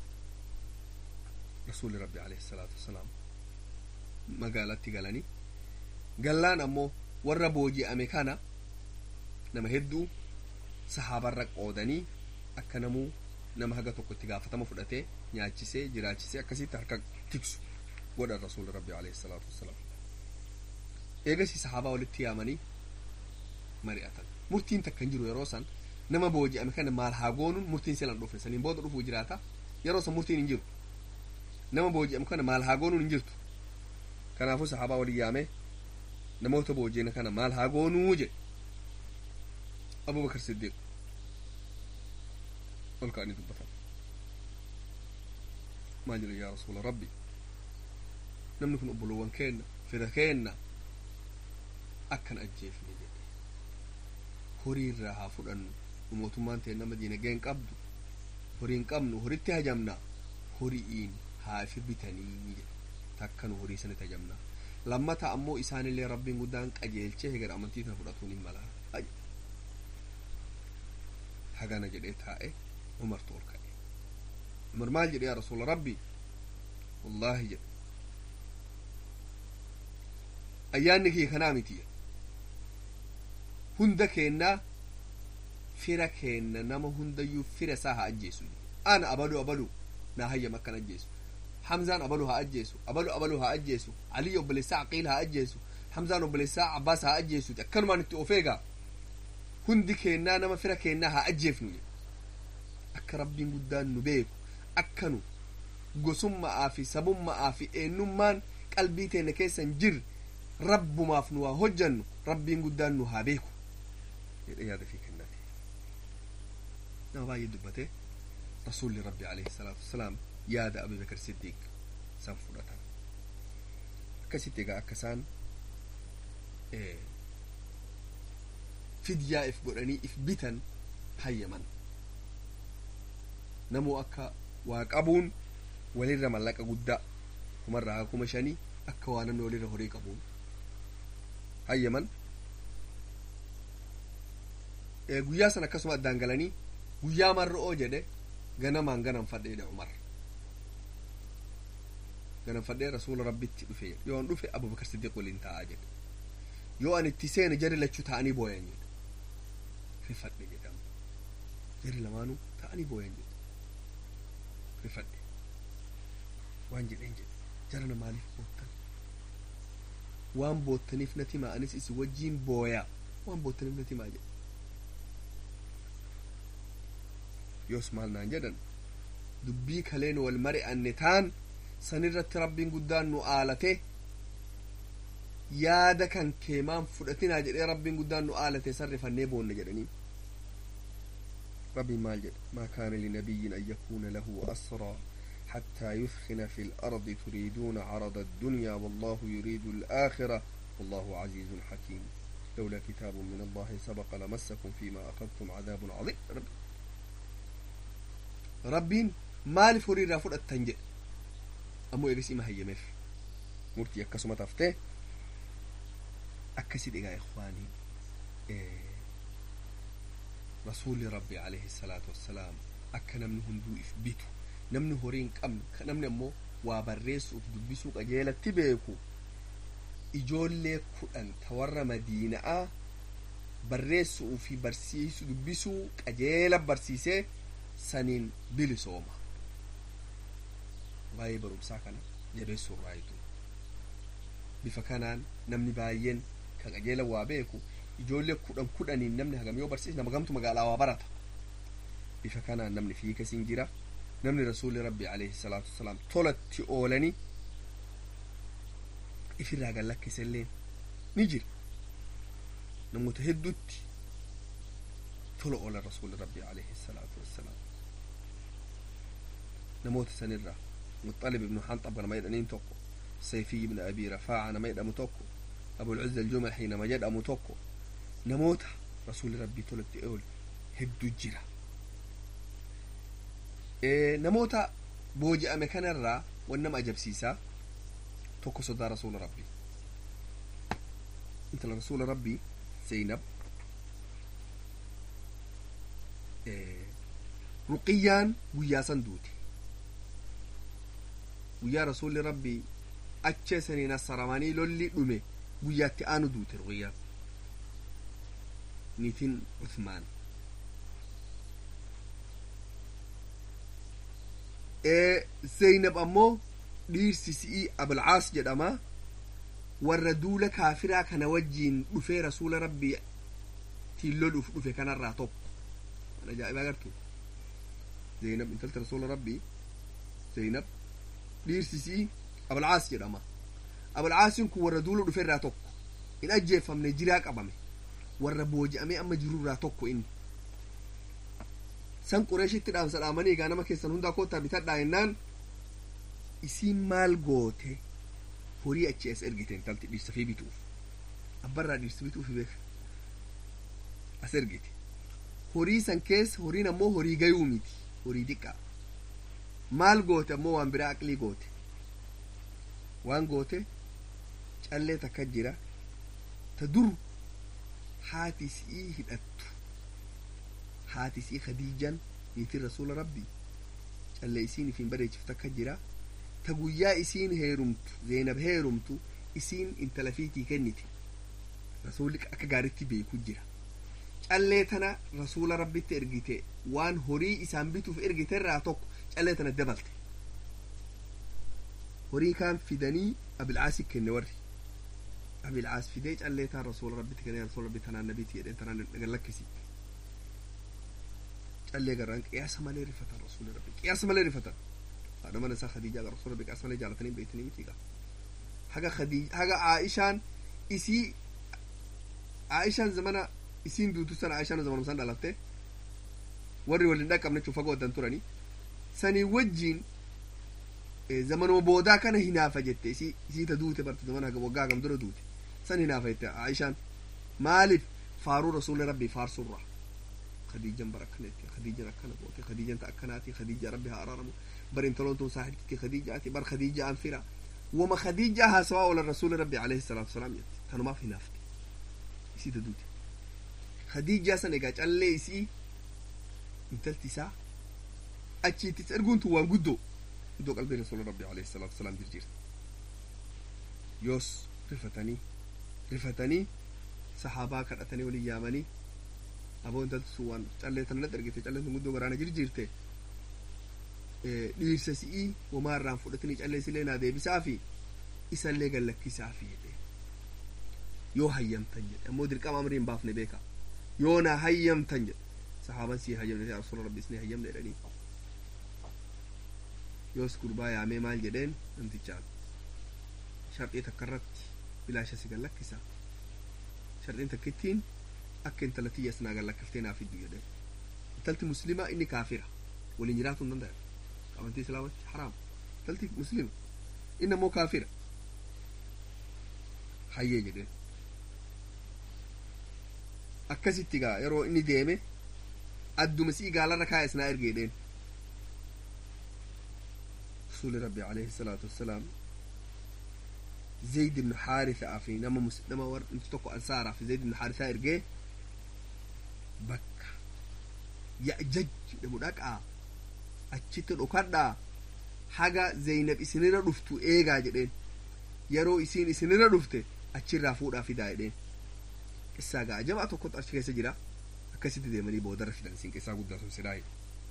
rasuuli rabbi alayhi salaatu wasalaam magaalatti galanii gallaan ammoo warra booji'ame kana nama hedduu sahaabarra qoodanii akka namuu nama haga tokko itti gaafatama fudhatee nyaachisee jiraachisee akkasitti harka tiksu godhan rasuula rabbi alayhi salaatu wassalaam eegasii sahaabaa walitti yaamanii mari'atan murtiin takka hin jiru yeroo san nama booji'ame kana maal haa goonuun murtiin silan dhufne saniin booda dhufuu jiraata yeroo san murtiin hin jiru nama booji'ame kana maal haa goonuun hin jirtu kanaafuu sahaabaa walii yaamee namoota booji'ame kana maal haa goonuu jedhe أبو بكر الصديق قل كأني دبتا ما جري يا رسول ربي نم نكون أبلوان كينا فدا كينا أكن أجيفني جدي هوري راها فدن وموتمان تينا مدينة جين قبض هورين قمنو هوري هجمنا هوريين هافي بتاني تكن هوري سنة هجمنا لما تأمو إسان اللي ربي قدان قجيل شيء غير أمنتي تفرطوني ملا أجل hagana jedhee taa'e umartu ol ka'e umar maal jedhe yaa rasuula rabbi wallaahi jedhe ayyaanni kiyya kanaa mitiya hunda keennaa fira keenna nama hundayyuu fira isaa haa ajjeesu ana abalu abalu naa hayyam akkan ajjeesu hamzaan abalu haa ajjeesu abalu abalu haa ajjeesu aliy obboleessaa aqiil haa ajjeesu hamzaan obboleessaa abbaas haa ajjeesu akkanumaan itti ofeegaa hundi keennaa nama fira keennaa haa ajjeefnu jedhe akka rabbiin guddaan nu beeku akka nu gosummaa fi sabummaa fi eenyummaan qalbii teenya keessa hin jirre rabbumaaf nu haa hojjannu rabbiin guddaan nu haa beeku jedhe yaada fi kennate nama baay'ee dubbate rasuulli rabbi alayhi salaatu wasalaam yaada abii bakar siddiiq san fudhatan akkasitti egaa akka isaan fidyaa if godhanii if bitan hayyaman namoo akka waa qabuun walirra mallaqa guddaa kumarraa kuma shanii akka waa namni walirra horii qabuun hayyaman guyyaa san akkasuma addaan galanii guyyaa marro'oo jedhe ganamaan ganamfadheedha umar ganamfadhee rasuula rabbitti dhufe yoon dhufe abubakar siddiq waliin taa'aa jedhe yoo an itti seene jari lachuu ta'anii booyan jedhe rifadhe jedhama jari lamaanuu ta'anii booyan jedhe rifadhe waan jedheen jedhe jarana maaliif boottan waan boottaniif nati maa anis isin wajjiin booyaa waan boottaniif nati maa jedhe yoos maal naan jedhan dubbii kaleen wal mari'anne taan sanirratti rabbiin guddaan nu aalate yaada kan keemaan fudhatinaa jedhee rabbiin guddaan nu aalate sarrifannee boonne jedhanii ربي مال جد ما كان لنبي أن يكون له أسرى حتى يثخن في الأرض تريدون عرض الدنيا والله يريد الآخرة والله عزيز حكيم لولا كتاب من الله سبق لمسكم فيما أخذتم عذاب عظيم رب ربين مال فري رافض التنجئ أمو إغسي ما هي مف مرتي أكسما تفتيه أكسي دقا إخواني إيه rasuulli rabbi alayhi salaatu wassalaam akka namni hunduu if bitu namni horiin qabne namni ammoo waa barreessuuf dubbisuu qajeelatti beeku ijoollee kudhan ta warra madiina'a barreessuu fi barsiisu dubbisuu qajeela barsiisee saniin bilisooma waa'ee barumsaa kana jabeessuu irraayitu bifa kanaan namni baay'een kan qajeela waa beeku ijoollee kudhan kudhaniin namni hagam yoo barsiise nama gamtu magaalaa waa barata bifa kanaan namni fiikasiin jira namni rasuulli rabbi alayhi salaatu wasalaam tolatti oolanii ifirraa gallakkiselleen ni jira namoota hedduutti tola oolan rasuulli rabbi alayhi salaatu wassalaam namoota sanirraa muxalib ibnu hanxab nama jedhaniin tokko sayfii ibnu abii rafaaca nama jedhamu tokko abulcuzza aljumalxii nama jedhamu tokko namoota rasuulli rabbii tolatti oole hedduu jira namoota booji'ame kanarraa wan nama ajabsiisaa tokko sodaa rasuula rabbii intala rasuula rabbii zaynab ruqiyyaan guyyaa san duute guyyaa rasuulli rabbii achee saniin assaramanii lolli dhume guyyaatti aanu duute ruqiyyaan niitiin uthmaan zaynab ammoo dhiirsi si'ii abulcaas jedhama warra duula kaafiraa kana wajjiin dhufee rasuula rabbii tiin loluuf dhufe kanarraa tokko waan ajaa'ibaa agartu zaynab intalti rasuula rabbii zaynab dhiirsi si'ii abulcaas jedhama abulcaasiin kun warra duula dhufe irraa tokko hin ajjeeffamne jiraa qabame warra booji'amee amma jirurraa tokko inni san qureeshitti dhaamsa dhaamanii egaa nama keessan hundaa koottaa bitadhaa jennaan isiin maal goote horii achi as ergite intalti dhiirsa fi bituuf abbarraa dhiirsa bituuf beeka as ergite horii san keessa horiin ammoo horii gayuu miti horii xiqqaa maal goote ammoo waan biraa aqlii goote waan goote callee takka jira ta dur haati si'ii hidhattu haati isii khadiijan niitiin rasuula rabbii callee isiin ifiin bareechiftu akka jira ta guyyaa isiin heerumtu zeenab heerumtu isiin intala fiitii kennite rasuulli akka gaaritti beeku jira callee tana rasuula rabbitti ergite waan horii isaan bituuf ergite irraa tokko callee tana dabalte horii kaan fidanii abilcaasi kenne warri abilcaas fidee callee taan rasuula rabbitti kenne rasuula rabbi tanaan nabiiti jedheen tanaan gallakkisi callee garaan qiyaasa malee rifatan rasuula rabbi qiyaasa malee rifatan haadha mana isaa khadiijaa ga rasuula rabbi qiyaasa malee jaalatanii beektanii miti gaa haga khadiija haga aishaan isii aishaan zamana isiin duutu sana aishaan zamanum san dhalatte warri waliin dhaqqabne chufa goddan turanii sanii wajjiin zamanuma boodaa kana hinaafa jette isii isii ta duute barte zamana haga waggaa hagam dura duute san hinaafa jette aishaan maaliif faaruu rasuula rabbii faarsurraa khadiijan bar akkanetti khadiijan akkana goote khadiijan ta akkanaati khadiija rabbi haa araaramu bar intaloon tun saaxibti khadiijaati bar khadiija an fira wama khadiija haasawaa oola rasuuli rabbi alayhi salaatu wasalaam jette tanumaaf hinaafte isii ta duute khadiijaa san egaa callee isii intalti isaa achiittis erguun tun waan guddoo guddoo qalbii rasuula rabbi alayhi salaatu wasalaam jirjirte yoos rifatanii rifatanii sahaabaa kadhatanii waliin yaamanii aboo intalti sun waan callee tana natti ergite calleen tun guddoo garaana jirjirte dhiirsa si'ii wamaa irraan fudhatanii callee silee naa deebisaa fi isallee gallakkisaa fi jedhe yoo hayyamtan jedhe ammoo dirqama amrii hin baafne beeka yoo naa hayyamtan jedhe sahaaban sii hayyamne yaa rasuula rabbi isni hayyamne jedhanii yoos gurbaa yaamee maal jedheen namtichaan sharxii takka irratti bilaasha si gallakkisa sharxiin takkittiin akka intala tiyya sinaa gallakkiftee naaf fiddu jedheen intalti muslimaa inni kaafira waliin jiraatu hin danda'an amantii islaamatti haraam intalti muslima inni ammoo kaafira hayyee jedheen akkasitti gaa yeroo inni deeme adduma sii gaalarra kaa'e isnaa erge jedheen rasuuli rabbi alayhi salaatu wassalaam zayd ibnu xaarithaa fi nama mus nama war inti tokko ansaaraa fi zayd ibnu xaarithaa ergee bakka ya'jaj jedhamu dhaqaa achitti dhokadhaa haga zeynab isinirra dhuftu eegaa jedheen yeroo isiin isinirra dhufte achirraa fuudhaa fidaa jedheen qissaa gaa ajabaa tokkotu achi keessa jira akkasitti deemanii boodarra fidan isin qissaa guddaa sun sidhaa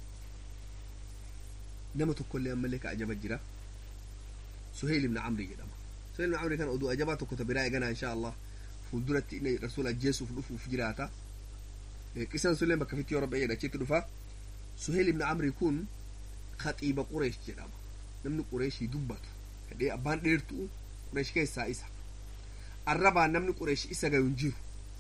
nama tokkollee ammallee ka ajaba jira suheyl ibn camri jedhama suheyl ibn camri kana oduu ajabaa tokko ta biraa eeganaa insha allah fuulduratti inni rasuul ajjeesuuf dhufuuf jiraata qisan sunillee bakka fitti yoo rabbi jedhachitti dhufa suheyl ibn camri kun khaxiiba qureesh jedhama namni qureeshii dubbatu kadhee abbaan dheertuu qureesh keessaa isa arrabaan namni qureesh isa gayu hin jiru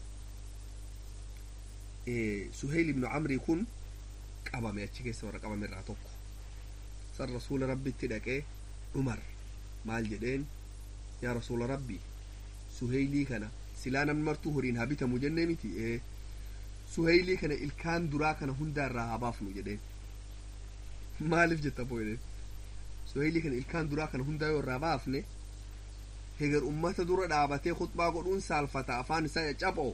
suheyl ibnu camrii kun qabame achi keessa warra qabame irraa tokko san rasuula rabbitti dhaqee umar maal jedheen yaa rasuula rabbii suheylii kana silaa namni martuu horiin haa bitamu jennee miti ee suheylii kana ilkaan duraa kana hundaa irraa haa baafnu jedheen maaliif jetta boo jedheen suheylii kana ilkaan duraa kana hundaa yoo irraa baafne heger ummata dura dhaabatee khutbaa godhuun saalfata afaan isaa caccaboo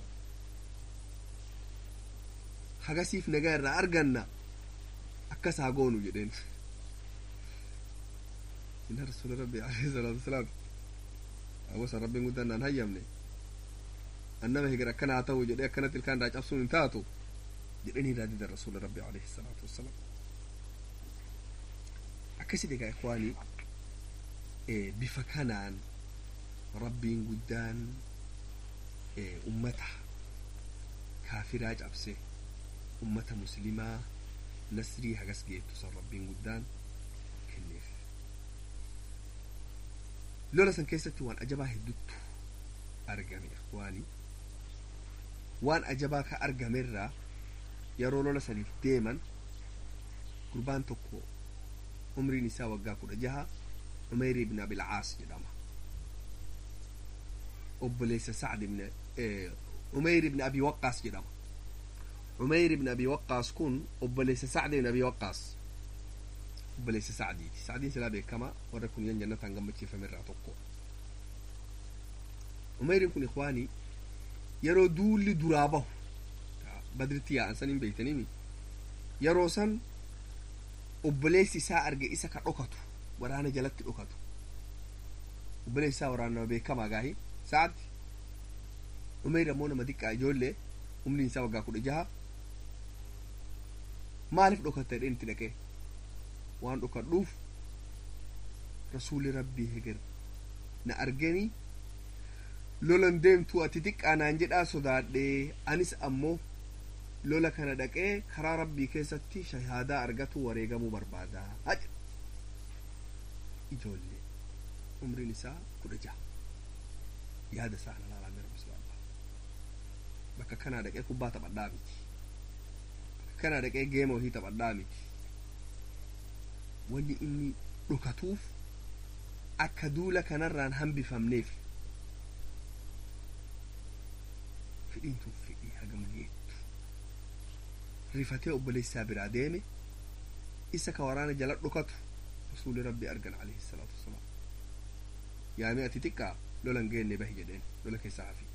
hagasiif nagaa irraa arganna akkas haa goonu jedheen inna rasuula rabbi alayhi salaatu wasalaam awwasa rabbiin guddaan naan hayyamne annama heger akkana haa ta'u jedhee akkanatti ilkaan irraa cabsuun hin taatu jedhanii irraa didan rasuula rabbi alayhi salaatu wasalaam akkasit egaa ikwaanii bifa kanaan rabbiin guddaan ummata kaafiraa cabse ummata muslimaa nasrii hagas geettu san rabbiin guddaan kenneef lola san keessatti waan ajabaa hedduttu argame ikwaanii waan ajabaa ka argamerraa yeroo lola saniif deeman gurbaan tokko umriin isaa waggaa kudha jaha umeyr ibn abilcaas jedhama obboleessa sacd ibn umeyr ibn abi waqqaas jedhama umeyr ibn abi waqqaas kun obboleessa sacd ibn abi waqqaas obboleessa sacdiiti sacdiin silaa beekama warra kun yan jannataan gammachiifame irraa tokko umeyrin kun ikwaanii yeroo duulli duraa bahu badritti yaa'an san hin beeytanimi yeroo san obboleessi isaa arge isa ka dhokatu waraana jalatti dhokatu obboleessi isaa waraana beekamaa gaahi sa'atti umeyr ammoo nama diqqaa ijoollee umriin isaa waggaa kudha jaha maaliif dhokatta jedheen itti dhaqee waan dhokadhuuf rasuuli rabbii heger na arganii lolan deemtuu ati xiqqaa naan jedhaa sodaadhee anis ammoo lola kana dhaqee karaa rabbii keessatti shahaadaa argatu wareegamuu barbaadaa haja ijoollee umriin isaa kudha jaha yaada isaa ana laalaa rabbi subhaanallah bakka kanaa dhaqee kubbaa taphadhaa miti bakka kanaa dhaqee geema ohii taphadhaa miti wanni inni dhokatuuf akka duula kanarraan hambifamneef fidhiin tun fidhii hagam geettu rifatee obboleessaa biraa deeme isa ka waraana jala dhokatu rasuuli rabbi argan alayhi salaatu wasalaam yaame ati xiqqaa lolan geenne bahi jedheen lola keessaa hafi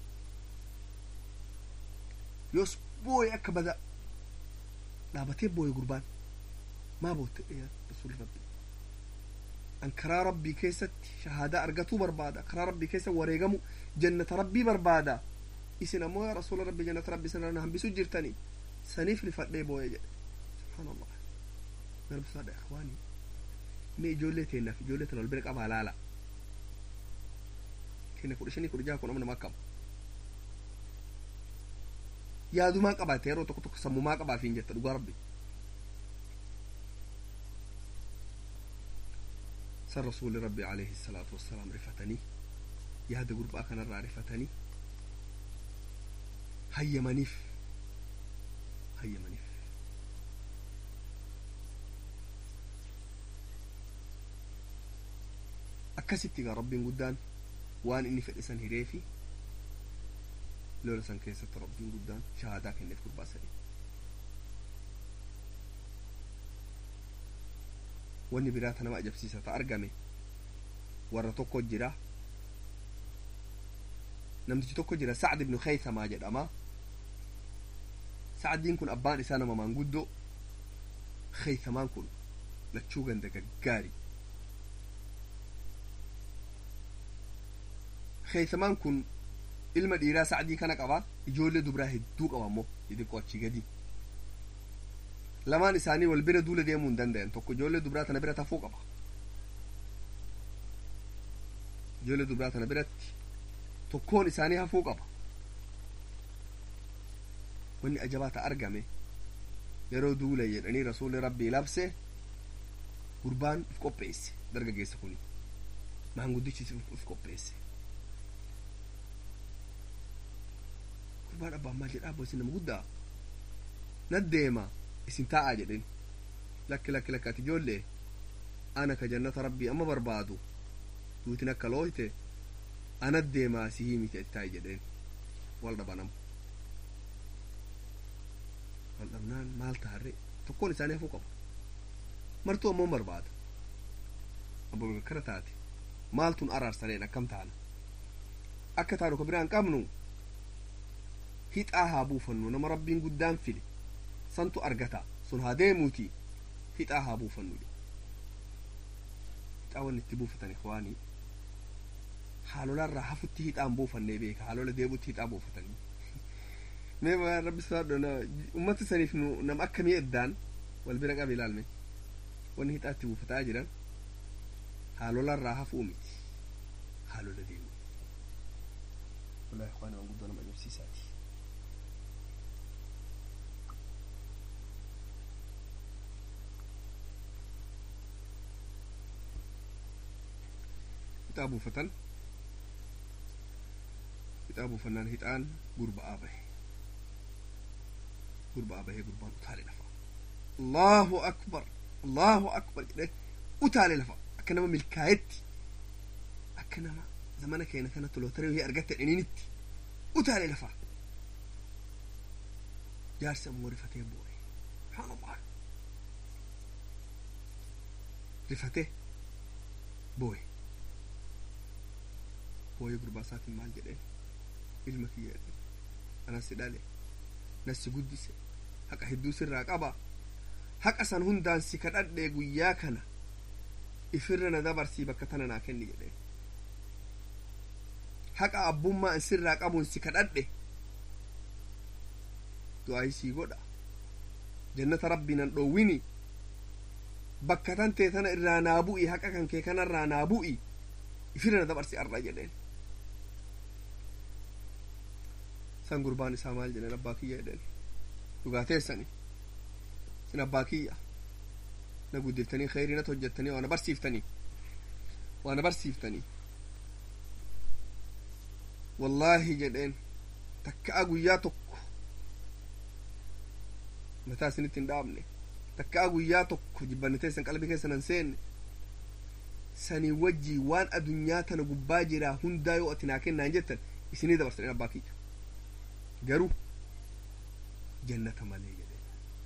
yoos booye akka bada dhaabatee booye gurbaan maa bootte yaa rasuuli rabbi an karaa rabbii keessatti shahaadaa argatuu barbaada karaa rabbii keessa wareegamu jannata rabbii barbaada isin ammoo yaa rasuula rabbi jannata rabbii sana na hambisu jirtanii saniif rifadhee booye jedhe subhaanallah garbisaadha ikhwaanii mee ijoollee teennaaf ijoollee tana wal bira qabaa laala kenna kudha shanii kudha jaha kun amma nama akkam yaadumaa qabaate yeroo tokko tokko sammumaa qabaafiin jetta dhugaa rabbi san rasuuli rabbi alayhi salaatu wassalaam rifatanii yaada gurbaa kanarraa rifatanii hayyamaniif hayyamaniif akkasitti gaa rabbiin guddaan waan inni fedhe san hireefi lola san keessatti rabbiin guddaan shahaadaa kenneef gurbaa sanii wanni biraa ta nama ajabsiisa ta argame warra tokko jira namtichi tokko jira sacd ibnu khaysamaa jedhama sacdiin kun abbaan isaa nama maanguddoo khaysamaan kun lachuu ganda gaggaari keeysamaan kun ilma dhiiraa sacdii kana qaba ijoollee dubraa hedduu qaba ammoo xixiqqoo achi gadi lamaan isaanii wal bira duula deemuu hin danda'an tokko ijoollee dubraa tana bira tafuu qaba ijoollee dubraa tana biratti tokkoon isaanii hafuu qaba wanni ajabaa ta argame yeroo duula jedhanii rasuulli rabbii labse gurbaan uf qopheesse dargaggeessa kuni maanguddichis uf qopheesse gurbaan abbaan maal jedhaa abbo isin nama guddaa naddeema isin taa'aa jedhen lakki lakki lakki ati ijoollee ana ka jannata rabbii amma barbaadu duutin akka looyte ana deemaa si himite ati taa'i jedheen wal dhabanamu wal dhabnaan maal taarre tokkoon isaanii hafuu qaba martuu ammoo barbaada abbo bakkara taate maaltun araarsaneen akkam taana akka taanu ka biraan qabnu hixaa haa buufannu nama rabbiin guddaan file santu argata sun haa deemuuti hixaa haa buufannu hixaa wanni itti buufatan ikwaanii haalolarraa hafutti hixaan buufannee beeka haalola deebutti hixaa buufatanii mee waan rabbi sodaadho ummata saniif nu nam akkamii eddaan wal bira qabe ilaalme wanni hixaa itti buufataa jiran haalolarraa hafuu miti haalola deemu wallahi ikwaanii waan guddoo nama ajaa'ibsiisaati hixaa buufatan hixaa buufannaan hixaan gurba'aa bahe gurba'aa bahee gurbaan utaale lafa allahu akbar allahu akbar jedhe utaale lafa akka nama milkaayetti akka nama zamana keenya kanatti lootaree wayii argatte dhiniinitti utaale lafa jaarsi ammoo rifatee boo'e subhaanallah rifatee boo'e boo'ee gurbaa isaatiin maal jedheen ilma kiyya jedheen anas si dhale nas si guddise haqa hedduu sirraa qaba haqa san hundaan si kadhadhee guyyaa kana ifirra na dabarsii bakka tana naa kenni jedheen haqa abbummaa an sirraa qabuun si kadhadhe du'aayi sii godha jannata rabbiinan dhoowwini bakka tan tee tana irraa naa bu'i haqa kan kee kanarraa naa bu'i ifirra na dabarsi arra jedheen san gurbaan isaa maal jedhen abbaa kiyya jedhen dhugaateessani sin abbaa kiyya na guddiftanii kheyrii nat hojjettanii waana barsiiftanii waana barsiiftanii wallaahi jedheen takka'a guyyaa tokko mataa isinitti hin dhaabne takka'a guyyaa tokko jibbanniteessan qalbii keessan hin seenne sanii wajjii waan adunyaa tana gubbaa jiraa hundaa yoo ati naa kennaan jettan isinii dabarsan abbaa kiyya garuu jannata malee jedheen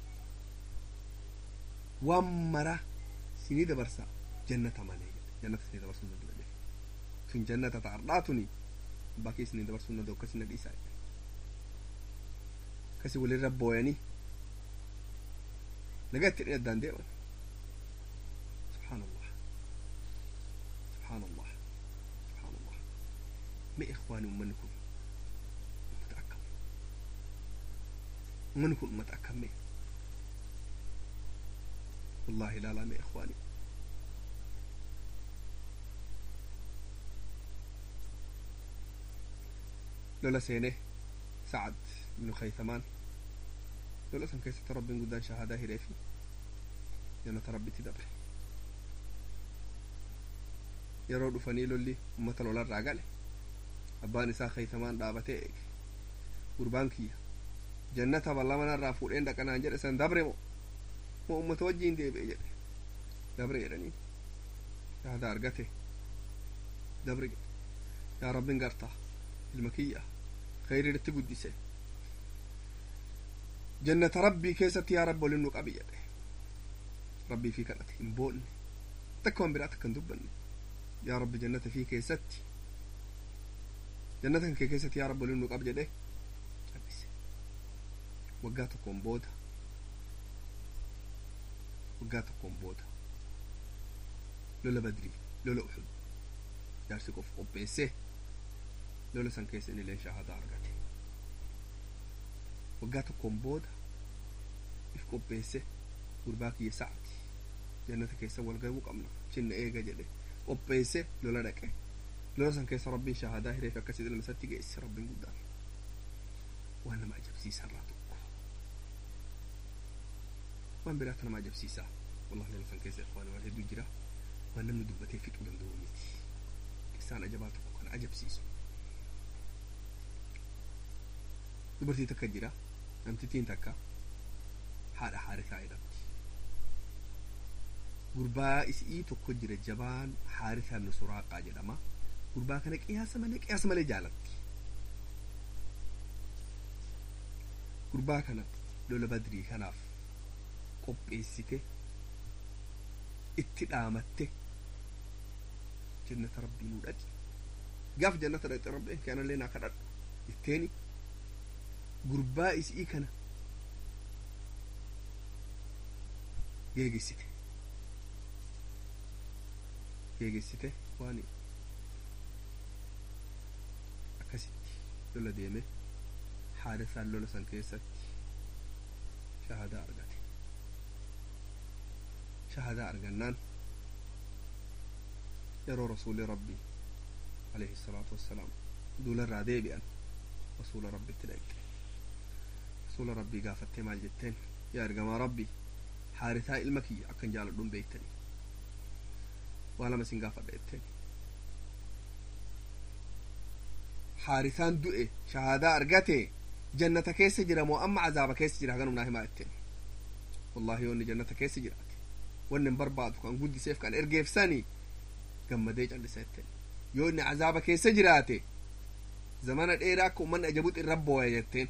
waan mara isinii dabarsa jannata malee jedhe jannata isinii dabarsuu danda'e jedhe tun jannata ta'ardhaa tuni abbaa kee isinii dabarsuu danda'u akkasii na dhiisaa jedhe akkasii walirra booyanii nagaa itti dhinaddaan deeman subhaanallah subhaanallah subhaanallah mee ikhwaani ummanni kun ummata akkam ummanni kun ummata akkam mee wallahi ilaalaa mee ikhwaani lola seenee sacad ibnu khaytamaan lola san keessatti rabbiin guddaan shahaadaa hiree fi jannata rabbitti dabre yeroo dhufanii lolli ummata lolarraa gale abbaan isaa khaytamaan dhaabatee eege gurbaan kiyya jannata ballamanarraa fuudheen dhaqanaan jedhe san dabre mo moo ummata wajjiin deebi'e jedhe dabre jedhanii yaada argate dabre jedhe yaa rabbin gartaa ilma kiyya khayriidhatti guddise jannata rabbii keessatti yaa rabbi olin nu qabi jedhe rabbii fi kadhate hin boonne takka wan biraatti akkan dubbanne yaa rabbi jannata fi keessatti jannata kan kee keessatti yaa rabbi olin nu qabi jedhe cal'ise waggaa tokkoon booda waggaa tokkoon booda lola badrii lola uxud jaarsi qof qopheesse lola san keessa inni illee shahadaa argate waggaa tokkoon booda if qopheesse gurbaa kiyya sa'ati jannata keessa wal gahuu qabna chinna eega jedhe qopheesse lola dhaqe lola san keessa rabbiin shahadaa hireef akkasii ilma isatti geesse rabbiin guddaan waan nama ajabsiisarraa tokko waan biraa akka nama ajabsiisaa wallahi lola san keessa waan waan hedduu jira waan namni dubbatee fixuu danda'u miti qissaan ajabaa tokko kana ajabsiisu dubartii takka jira namtittiin takka haadha haarisaa jedhamti gurbaa isii tokko jira jabaan haarisaa nusuraaqaa jedhama gurbaa kana qiyaasa malee qiyaasa malee jaalatti gurbaa kana lola badrii kanaaf qopheessite itti dhaamatte jannata rabbii nuu dhaqi gaaf jannata dhaqxe rabbi kanallee naa kadhadhu jetteeni gurbaa isii kana geegessite geegessite waan akkasitti lola deeme haarisaan lola san keessatti shahadaa argate shahadaa argannaan yeroo rasuuli rabbii alayhi salaatu wassalaam duularraa deebi'an rasuula rabbitti dhaqxe rasuula rabbii gaafattee maal jetteen yaa ergamaa rabbii haarisaa ilma kiyya akkan jaaladhuun beektanii waa lama isin gaafadha jetteen haarisaan du'e shahadaa argate jannata keessa jira moo amma azaaba keessa jira haganum naa himaa jetteen wallahi yoonni jannata keessa jiraate wanni hin barbaadu kan guddiseef kan ergeefsanii gammadee callisa jetteen yoo inni azaaba keessa jiraate zamana dheeraa akka ummanni ajabuut irra booya jetteen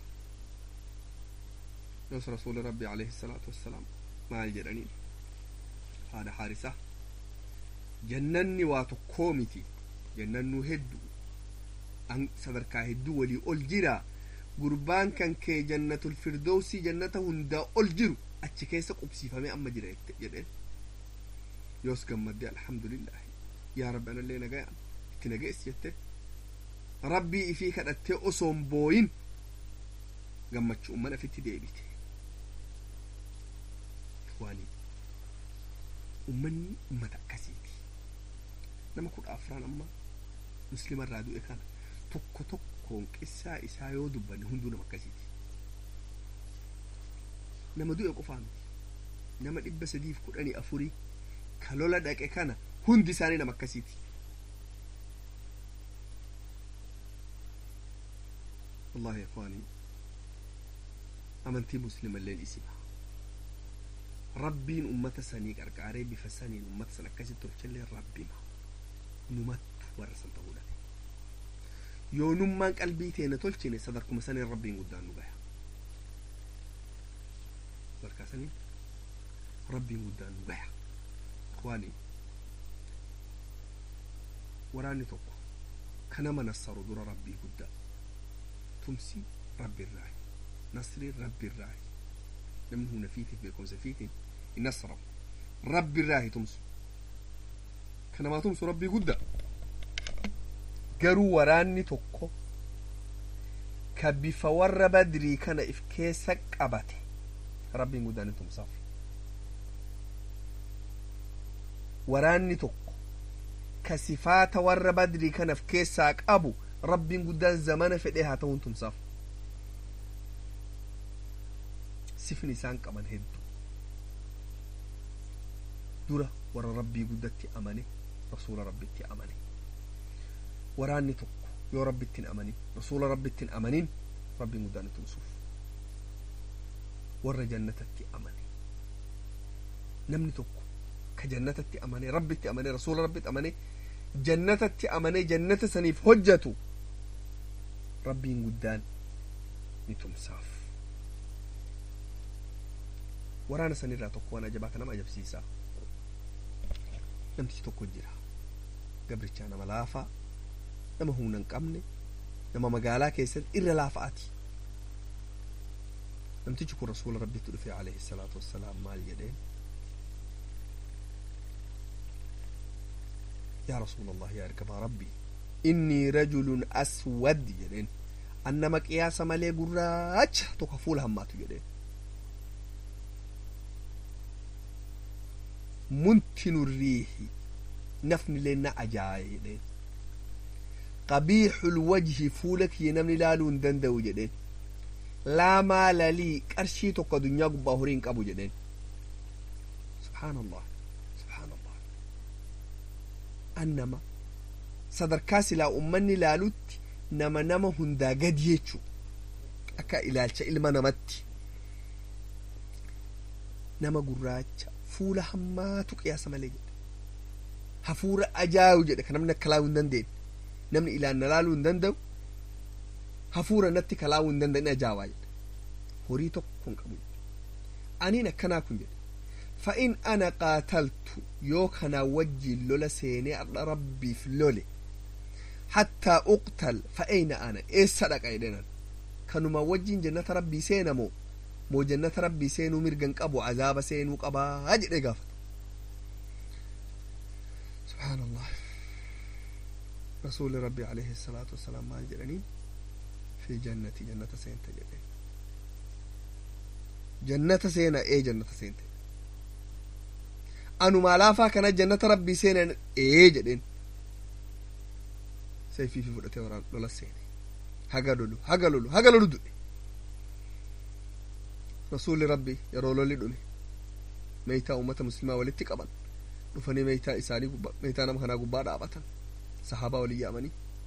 yoos rasuuli rabbi alayhi salaatu wassalaam maal jedhaniin haadha haarisaa jannanni waa tokkoo miti jannannuu hedduu sadarkaa hedduu walii ol jira gurbaan kan kee jannatul firdowsii jannata hundaa ol jiru achi keessa qubsiifamee amma jira jedheen yoos gammaddee alhamdulillahi yaa rabbi anallee nagayaan itti nageessi jette rabbii ifii kadhattee osoon booyin gammachuu umman afitti deebite waanii ummanni ummata akkasiiti nama kudha afraan amma muslima irraa du'e kana tokko tokkoon qissaa isaa yoo dubbanne hunduu nama akkasiiti nama du'e qofaa miti nama dhibba sadiif kudhanii afurii ka lola dhaqe kana hundi isaanii nama akkasiiti wallahi ikhwaanii amantii muslima illeen isima rabbiin ummata sanii qarqaaree bifa saniin ummata san akkasitti tolchallee rabbima numattu warra san ta'uu dhabe yoo nummaan qalbii teena tolchine sadarkuma saniin rabbiin guddaan nu gaya sadarkaa saniin rabbiin guddaan nu gaya ikhwaanii waraanni tokko kanama nassaru dura rabbii guddaa tumsi rabbi irraayi nasriin rabbi irraayi namni humna fiitiif beekumsa fiitiin hin nasramu rabbi irraahi tumsu kanamaa tumsu rabbii guddaa garuu waraanni tokko ka bifa warra badrii kana if keessa qabate rabbiin guddaan hin tumsaaf waraanni tokko ka sifaata warra badrii kana if keessaa qabu rabbiin guddaan zamana fedhee haa ta'uun tumsaaf sifni isaan qaban hedduu dura warra rabbii guddatti amane rasuula rabbitti amane waraanni tokko yoo rabbittiin amanin rasuula rabbittiin amanin rabbiin guddaan tumsuuf warra jannatatti amane namni tokko ka jannatatti amane rabbitti amane rasuula rabbitti amane jannatatti amane jannata saniif hojjatu rabbiin guddaan ni tumsaaf waraana sanirraa tokko waan ajabaa ka nama ajabsiisaa namtichi tokko jira gabrichaa nama laafaa nama humna hin qabne nama magaalaa keessatti irra laafa'aati namtichi kun rasuula rabbitti dhufe alayhi salaatu wassalaam maal jedheen yaa rasuula allah yaa ergamaa rabbii innii rajulun aswad jedheen an nama qiyaasa malee gurraacha tokko fuula hammaatu jedheen muntinu riihi nafni illee na ajaaye jedheen qabiixul wajhi fuula kiyya namni ilaaluu hin danda'u jedheen laa maala lii qarshii tokko addunyaa gubbaa horii hin qabu jedheen subhaan allah subhaan allah an nama sadarkaa silaa ummanni ilaalutti nama nama hundaa gadi jechuu akka ilaalcha ilma namatti nama gurraacha fuula hammaatu qiyaasa malee jedhe hafuura ajaayu jedhe ka namni akka laayuu hin dandeenye namni ilaan na laaluu hin danda'u hafuura natti kalaawuu hin danda'in ajaa'ibaa jedhe horii tokko hin qabu aniin akkanaa kun jedhe fa'in ana qaataltu yoo kanaa wajjiin lola seenee adha rabbiif lole hattaa uqtal fa'eeyna ana eessa dhaqa jedhenan kanuma wajjiin jannata rabbii seena moo moo jannata rabbii seenuu mirgan qabu azaaba seenuu qabaa jedhe gaafata subhaan allah رسول ربي عليه الصلاة والسلام ما جرني في جنة جنة سينت جدين جنة سينا ايه جنة سينت أنو ما لافا كان جنة ربي سينا ايه جدين سيفي في فلتي وران لولا سيني هقا لولو هقا لولو هقا لولو دوني رسول ربي يرو لولي دوني ميتا أمة مسلمة ولتي قبل dhufanii meeytaa isaanii meeytaa nama kanaa gubbaa dhaabatan sahaabaa walii yaamanii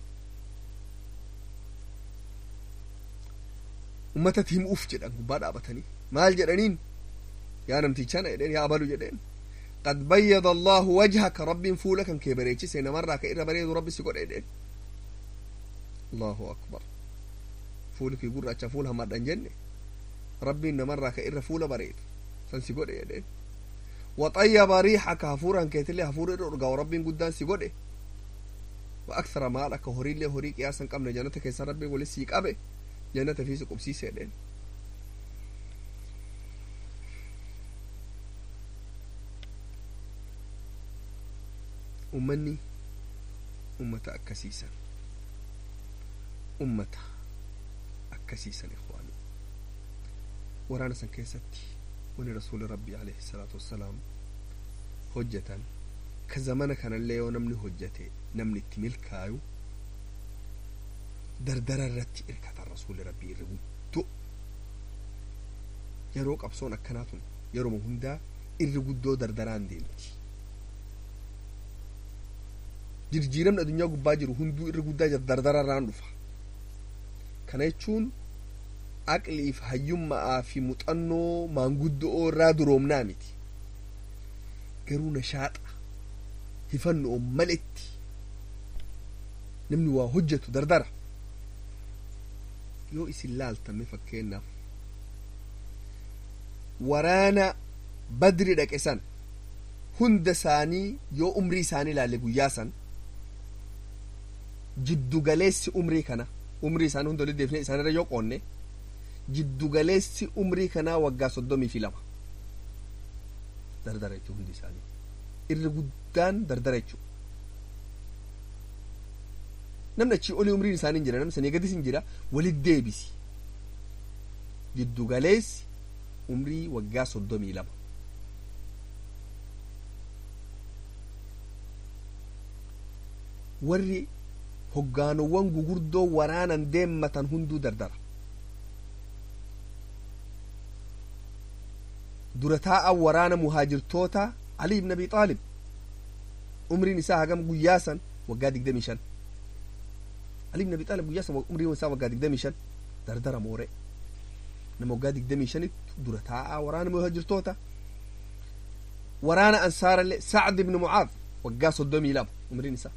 ummatatti himuuf jedhan gubbaa dhaabatanii maal jedhaniin yaa namtichana jedheen yaa abalu jedheen qad bayyada allahu wajhaka rabbiin fuula kan kee bareechise namarraa ka irra bareedu rabbi si godhe jedheen allahu akbar fuuli kii gurraacha fuula hammadhan jenne rabbiin namarraa ka irra fuula bareedu san si godhe jedheen وطيب ريحك هفورا كيتلي هفور إرقا وربين قدان سي قده وأكثر مالك هوري لي هوري قياسا قمنا جنة كيسا ربي ولي سيك أبي جنة في سقب سي سيدين أمني أمة أكسيسا أمة أكسيسا إخواني ورانا سن كيستي wani rasuuli rabbii alayhi salaatu wassalaam hojjetan ka zamana kanallee yoo namni hojjete namni itti milkaayu dardara irratti irkatan rasuuli rabbii irra guddoo yeroo qabsoon akkanaa tun yeroma hundaa irri guddoo dardaraan deemti jirjiiramni addunyaa gubbaa jiru hunduu irri guddaa dardararraan dhufa kana jechuun aqliif hayyummaa fi muuxannoo maanguddoo irraa duroomnaa miti garuu nashaaxa hifannoon maletti namni waa hojjetu dardara yoo isin laaltame fakkeenyaaf waraana badri dhaqe san hunda isaanii yoo umrii isaanii ilaalle guyyaa san jiddugaleessi umrii kana umrii isaanii hunda walitti deefnee isaanirra yoo qoonne jiddugaleessi umrii kanaa waggaa soddomii fi lama dardara jechuu hundi isaanii irri guddaan dardara jechuu namni achii olii umriin isaanii hin jira namni sanii gadis hin jira walit deebisi jiddugaleessi umrii waggaa soddomii lama warri hoggaanowwan gugurdoo waraanan deemmatan hunduu dardara dura taa'an waraana muhaajirtoota Ali ibn Abi Xaalib umriin isaa hagam guyyaa san waggaa digdamii shan Ali ibn Abi Xaalib guyyaa san umriin isaa waggaa digdamii shan dardara moore nama waggaa digdamii shanitti dura taa'aa waraana muhaajirtoota waraana ansaarallee Sacd ibn Mucaad waggaa soddomii lama umriin isaa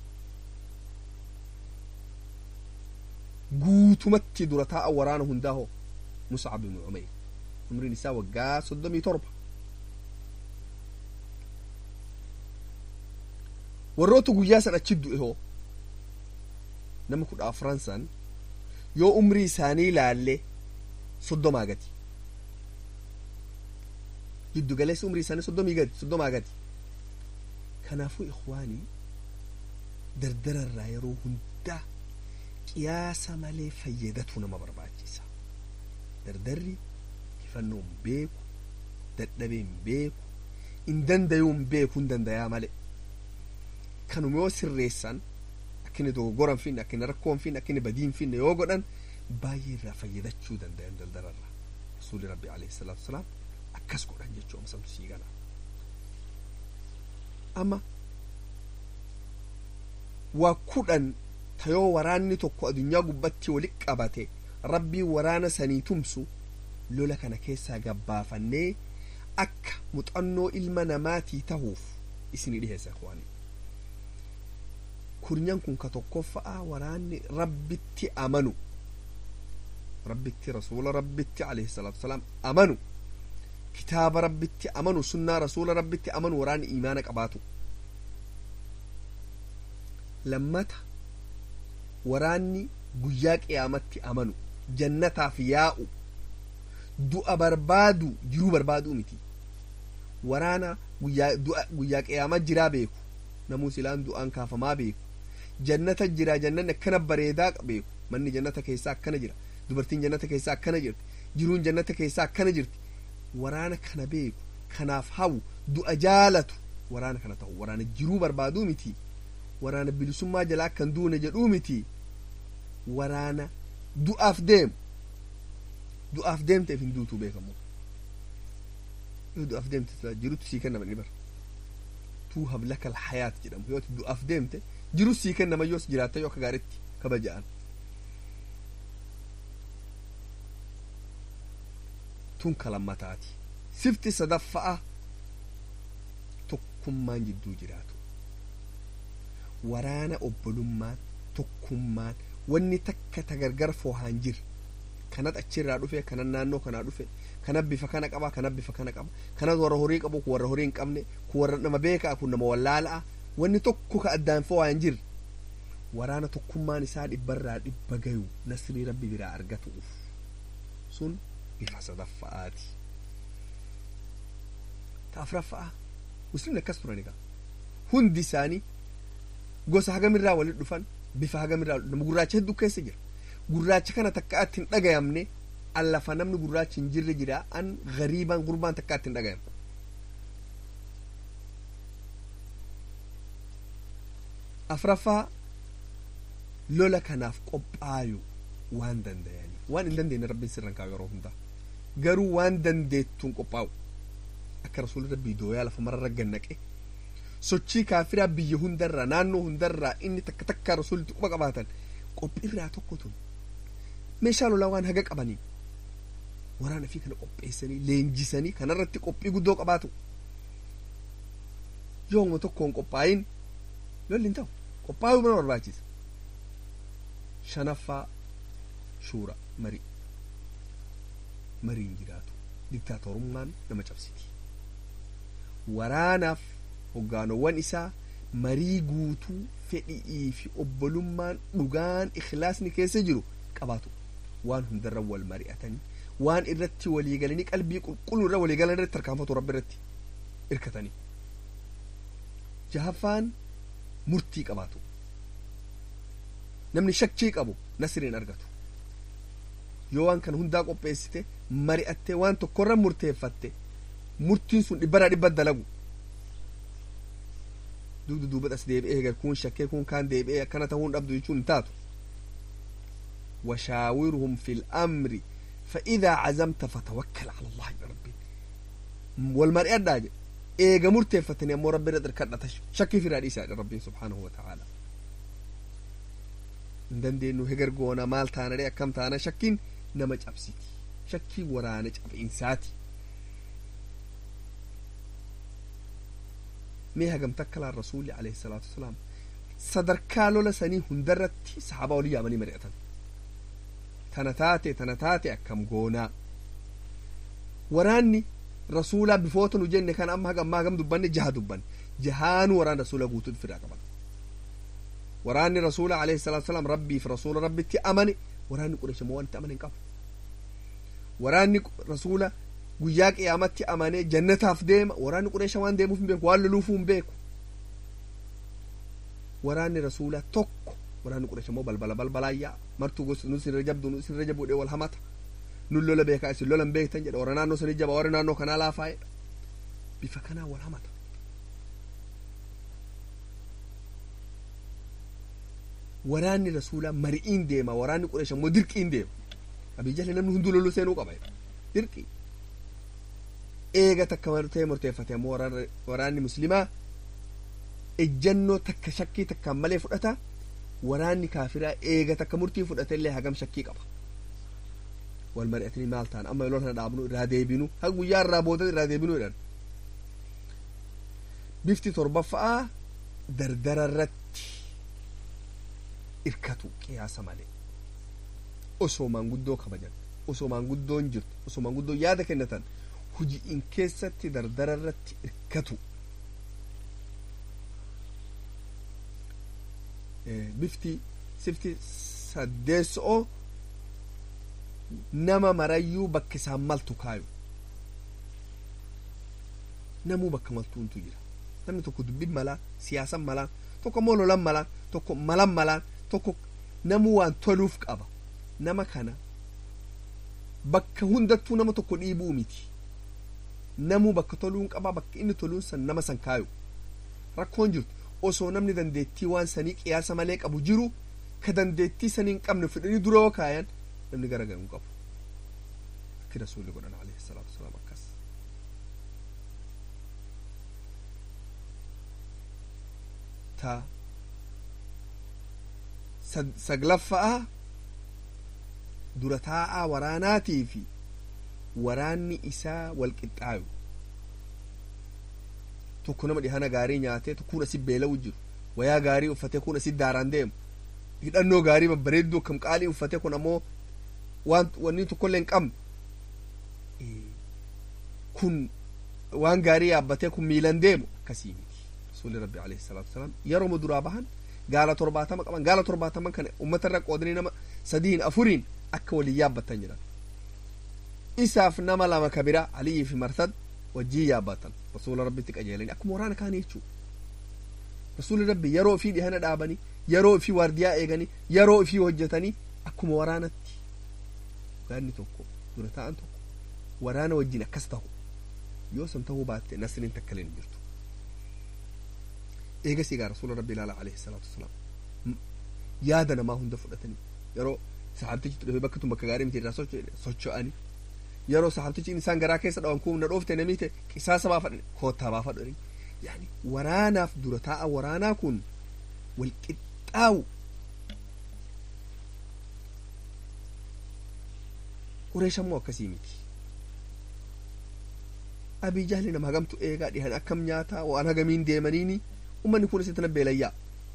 guutumatti dura taa'a waraana hundaa hoo Muscab ibn Umayr umriin isaa waggaa soddomii torba warroota guyyaa san achi du'e hoo nama kudha afran san yoo umrii isaanii ilaalle soddomaa gati giddu galeessi umrii isaanii soddomii gadi soddomaa gadi kanaafuu ikhwaanii dardararraa yeroo hundaa qiyaasa malee fayyadatu nama barbaachisa dardarri hifannoon beeku dadhabeen beeku hin dandayuun beeku hin dandayaa malee kanuma yoo sirreessan akkini dogogora hin finne akkini rakkoo hin finne akkini badii hin finne yoo godhan baay'ee irraa fayyadachuu dandayan dardararraa rasuuli rabbi alayhi salaatu wasalaam akkas godhan jechuu amsamtu sii gala amma waa kudhan tayoo waraanni tokko adunyaa gubbatti wali qabate rabbii waraana sanii tumsu lola kana keessaa gabbaafannee akka muxannoo ilma namaatii tahuuf isinii dhiheessa kuwani kurnyan kun ka tokkoffa'a waraanni rabbitti amanu rabbitti rasuula rabbitti alayhi salaatu wasalaam amanu kitaaba rabbitti amanu sunnaa rasuula rabbitti amanu waraanni imaana qabaatu lammata waraanni guyyaa qiyaamatti amanu jannataaf yaa'u du'a barbaadu jiruu barbaaduu miti waraana guyyaa qiyaamaa jiraa beeku namuu silaan du'aan kaafamaa beeku jannata jira jannanni akkana bareedaa beeku manni jannata keessaa akkana jira dubartiin jannata keessaa akkana jirti jiruun jannata keessaa akkana jirti waraana kana beeku kanaaf hawu du'a jaalatu waraana kana ta'u waraana jiruu barbaaduu miti waraana bilisummaa jalaa akkan duune jedhuu miti waraana du'aaf deemu du'aaf deemteef hin duutuu beekamu yoo du'aaf deemte jirutu sii kennama ni bara tuu hablaka alhayaat jedhamu yoo du'aaf deemte jiru sii kennama yoos jiraatta yoo akka gaaritti kabaja'an tun kalammataati sifti sadaffa'a tokkummaan jidduu jiraatu waraana obbolummaan tokkummaan wanni takka tagargar foohaan jir kanat achirraa dhufe kanan naannoo kanaa dhufe kana bifa kana qaba kana bifa kana qaba kana warra horii qabu kun warra horii hin qabne kun warra nama beekaa kun nama wallaala'a wanni tokko ka addaan foo'aan jir waraana tokkummaan isaa dhibbarraa dhibba gayu nasrii rabbi biraa argatuuf sun bifa sadaffa'aati ta afraffa'a muslimni akkas turan egaa hundi isaanii gosa hagamirraa walit dhufan bifa hagamirraa nama gurraacha hedduu keessa jira gurraacha kana takka atti hin dhagayamne allafa namni gurraachi hin jirre jira an gariibaan gurbaan takka atti hin dhagayamne afraffaa lola kanaaf qophaayu waan dandayanii waan hin dandeenye rabbiin sirran kaa'u yeroo hundaa garuu waan dandeettuun qophaa'u akka rasuulli rabbii dooyaa lafa mararra gannaqe sochii kaafiraa biyya hundarraa naannoo hundarraa inni takka takkaa rasuulitti quba qabaatan qophiirraa tokko tun meeshaa lolaa waan haga qabanii waraana fi kana qopheessanii leenjisanii kanarratti qophii guddoo qabaatu yooma tokkoon qophaayin lolli hin ta'u qophaa'uu mana barbaachisa shanaffaa shuura marii mariin jiraatu diktaatorummaan nama cabsiti waraanaaf hoggaanowwan isaa marii guutuu fedhii fi obbolummaan dhugaan ikhlaasni keessa jiru qabaatu waan hundarra wal mari'atanii waan irratti waliigalanii qalbii qulqulluu irra waliigalan irratti tarkaanfatu rabbi irratti irkatanii jahaffaan murtii qabaatu namni shakkii qabu nasriin argatu yoo waan kana hundaa qopheessite mari'attee waan tokkorra murteeffatte murtiin sun dhibbaraa dhibba dalagu dugda duuba as deebi'ee egar kun shakkee kun kaan deebi'ee akkana ta'uun dhabdu jechuun hin taatu وشاورهم في الأمر فإذا عزمت فتوكل على الله يا ربي والمرء الداج إيجا مرتفتني أمو ربي ردر كرنا شكي في رئيسة ربي سبحانه وتعالى دندي إنه هجر قونا مال تانا ريا كم تانا شكين نمج أبسيتي شكي ورانج أب إنساتي ميها قم تكل الرسول عليه الصلاة والسلام صدر كالو لسني هندرتي صحابة ولي أمني مريئة tana taate tana taate akkam goonaa waraanni rasuulaa bifoota nu jenne kan amma hagam hagam dubbanne jaha dubbanne jahaanu waraan rasuula guutuu firaa qaban waraanni rasuula alayhi salaatu wasalaam rabbiif rasuula rabbitti amane waraanni qureesha moo wanti amane hin qabu waraanni rasuula guyyaa qiyaamatti amane jannataaf deema waraanni qureesha waan deemuuf hin beeku waan loluufuu hin beeku waraanni rasuulaa tokko waraanni qureesh immoo balbala balbalaayyaa martuu gosa nu sirra jabdu nu sirra jabuudhee wal hamata nun lola beekaa isin lolan beektan jedha warra naannoo sanii jaba warra naannoo kanaa laafaa'edha bifa kanaa wal hamata waraanni rasuulaa mari'iin deema waraanni qureesh immoo dirqiin deema abiyyalle namni hunduu loluu seenuu qaba dirqii eega takka martee murteeffate ammoo waraanni muslimaa ejjannoo takka shakkii takkaan malee fudhata waraanni kaafiraa eega takka murtii fudhate illee hagam shakkii qaba wal mari'atanii maal ta'an amma lola kana dhaabnu irraa deebinu haga guyyaa irraa booda irraa deebinu jedhan bifti torbaffaa dardara irratti irkatu qiyaasa malee osoo maanguddoo kabajan osoo maanguddoon jirtu osoo maanguddoon yaada kennatan hujiin keessatti dardara irratti irkatu bifti sifti saddeessoo nama marayyuu bakka isaan maltu kaayu namuu bakka maltuuntu jira namni tokko dubbin malaa siyaasan malaa tokko immoo lolan malaa tokko malan malaa tokko namuu waan toluuf qaba nama kana bakka hundattuu nama tokko dhiibuu miti namuu bakka toluun qaba bakka inni toluun san nama san kaayu rakkoon jirtu osoo namni dandeettii waan sanii qiyaasa malee qabu jiru ka dandeettii sanii hin qabne fidhanii dura yoo kaayan namni garagaru hin qabu akki rasuulli godhan alayhi salaatu wasalaam akkas ta saglaffa'a dura taa'aa waraanaatii fi waraanni isaa wal qixxaayu tokko nama dhihana gaarii nyaatee tokkoon asit beela'u jiru wayaa gaarii uffatee kun asit daaraan deemu hidhannoo gaarii babbareedduu akkam qaalii uffatee kun ammoo waan wanni tokkollee hin qabne kun waan gaarii yaabbatee kun miilan deemu akkasii miti rasuulli rabbi alayhi salaatu wasalaam yeroo duraa bahan gaala torbaatama qaban gaala torbaataman kana ummata irra qoodanii nama sadiin afuriin akka waliin yaabbatan jedhan isaaf nama lama ka bira aliyii fi marsad wajjii yaabbatan rasuula rabbitti qajeelanii akkuma waraana kaanii jechuu rasuulli rabbi yeroo ofii dhihana dhaabanii yeroo ofii waardiyaa eeganii yeroo ofii hojjetanii akkuma waraanatti waraanni tokko dura ta'an tokko waraana wajjin akkas tahu yoo san tahuu baatte nasriin takkalee hin jirtu eegas egaa rasuula rabbi ilaala alayhi salaatu wasalaam yaada namaa hunda fudhatanii yeroo saxaabtichi dhufee bakka tun bakka gaarii miti irraa socho'anii yeroo saxaabtichi isaan garaa keessa dhawan kun na dhoofte namiite qisaasa baafadhan koottaa baafadhani yaani waraanaaf dura taa'a waraanaa kun wal qixxaawu qureeshammoo akkasii miti abii jahli nama hagamtu eegaa dhihan akkam nyaataa waan hagamiin deemaniini ummanni kun isitti nabbeelayyaa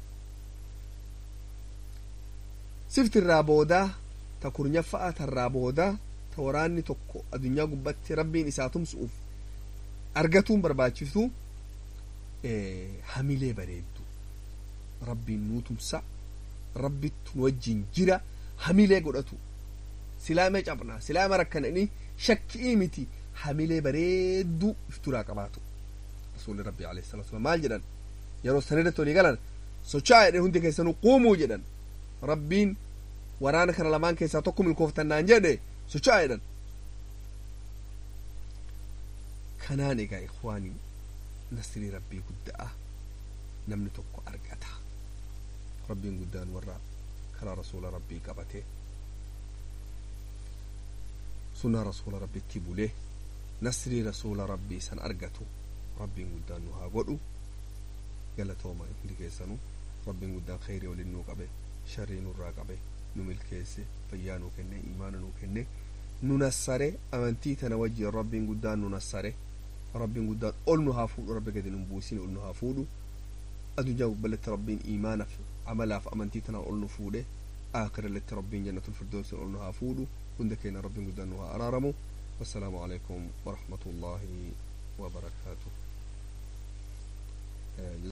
sifti irraa boodaa ta kurnyaffa'aa tarraa boodaa ta waraanni tokko addunyaa gubbatti rabbiin isaa tumsu'uuf argatuun barbaachisu hamilee bareeddu rabbiin nuu tumsa rabbittu nu wajjin jira hamilee godhatu silaamee cabnaa silaama rakkananii shakkii miti hamilee bareeddu ifturaa qabaatu rasuulli rabbi alayhi salatu wasalam maal jedhan yeroo sanirratti walii galan socho'aa jedhe hundi keessanuu quumuu jedhan rabbiin waraana kana lamaan keessaa tokko milkooftannaan jedhe socho'aa jedhan kanaan egaa ikwaanii nasrii rabbii guddaa namni tokko argata rabbiin guddaan warra karaa rasuula rabbii qabate sunaa rasuula rabbitti bulee nasrii rasuula rabbii san argatu rabbiin guddaan nu haa godhu galatooma hundi keessanuu rabbiin guddaan kheyrii waliin nuu qabe sharrii nurraa qabe nu milkeesse fayyaa nuu kenne imaana nuu kenne nu nassare amantii tana wajjin rabbiin guddaan nu nassare rabbiin guddaan ol nu haa fuudhu rabbi gadi nu buusin ol nu haa fuudhu addunyaa gubballetti rabbiin imaanaaf amalaaf amantii tana ol nu fuudhe aakhiralletti rabbiin jannatul firdoosin ol nu haa fuudhu hunda keenya rabbiin guddaan nu haa araaramu wassalaamu alaikum warahmatullaahi wabarakaatuh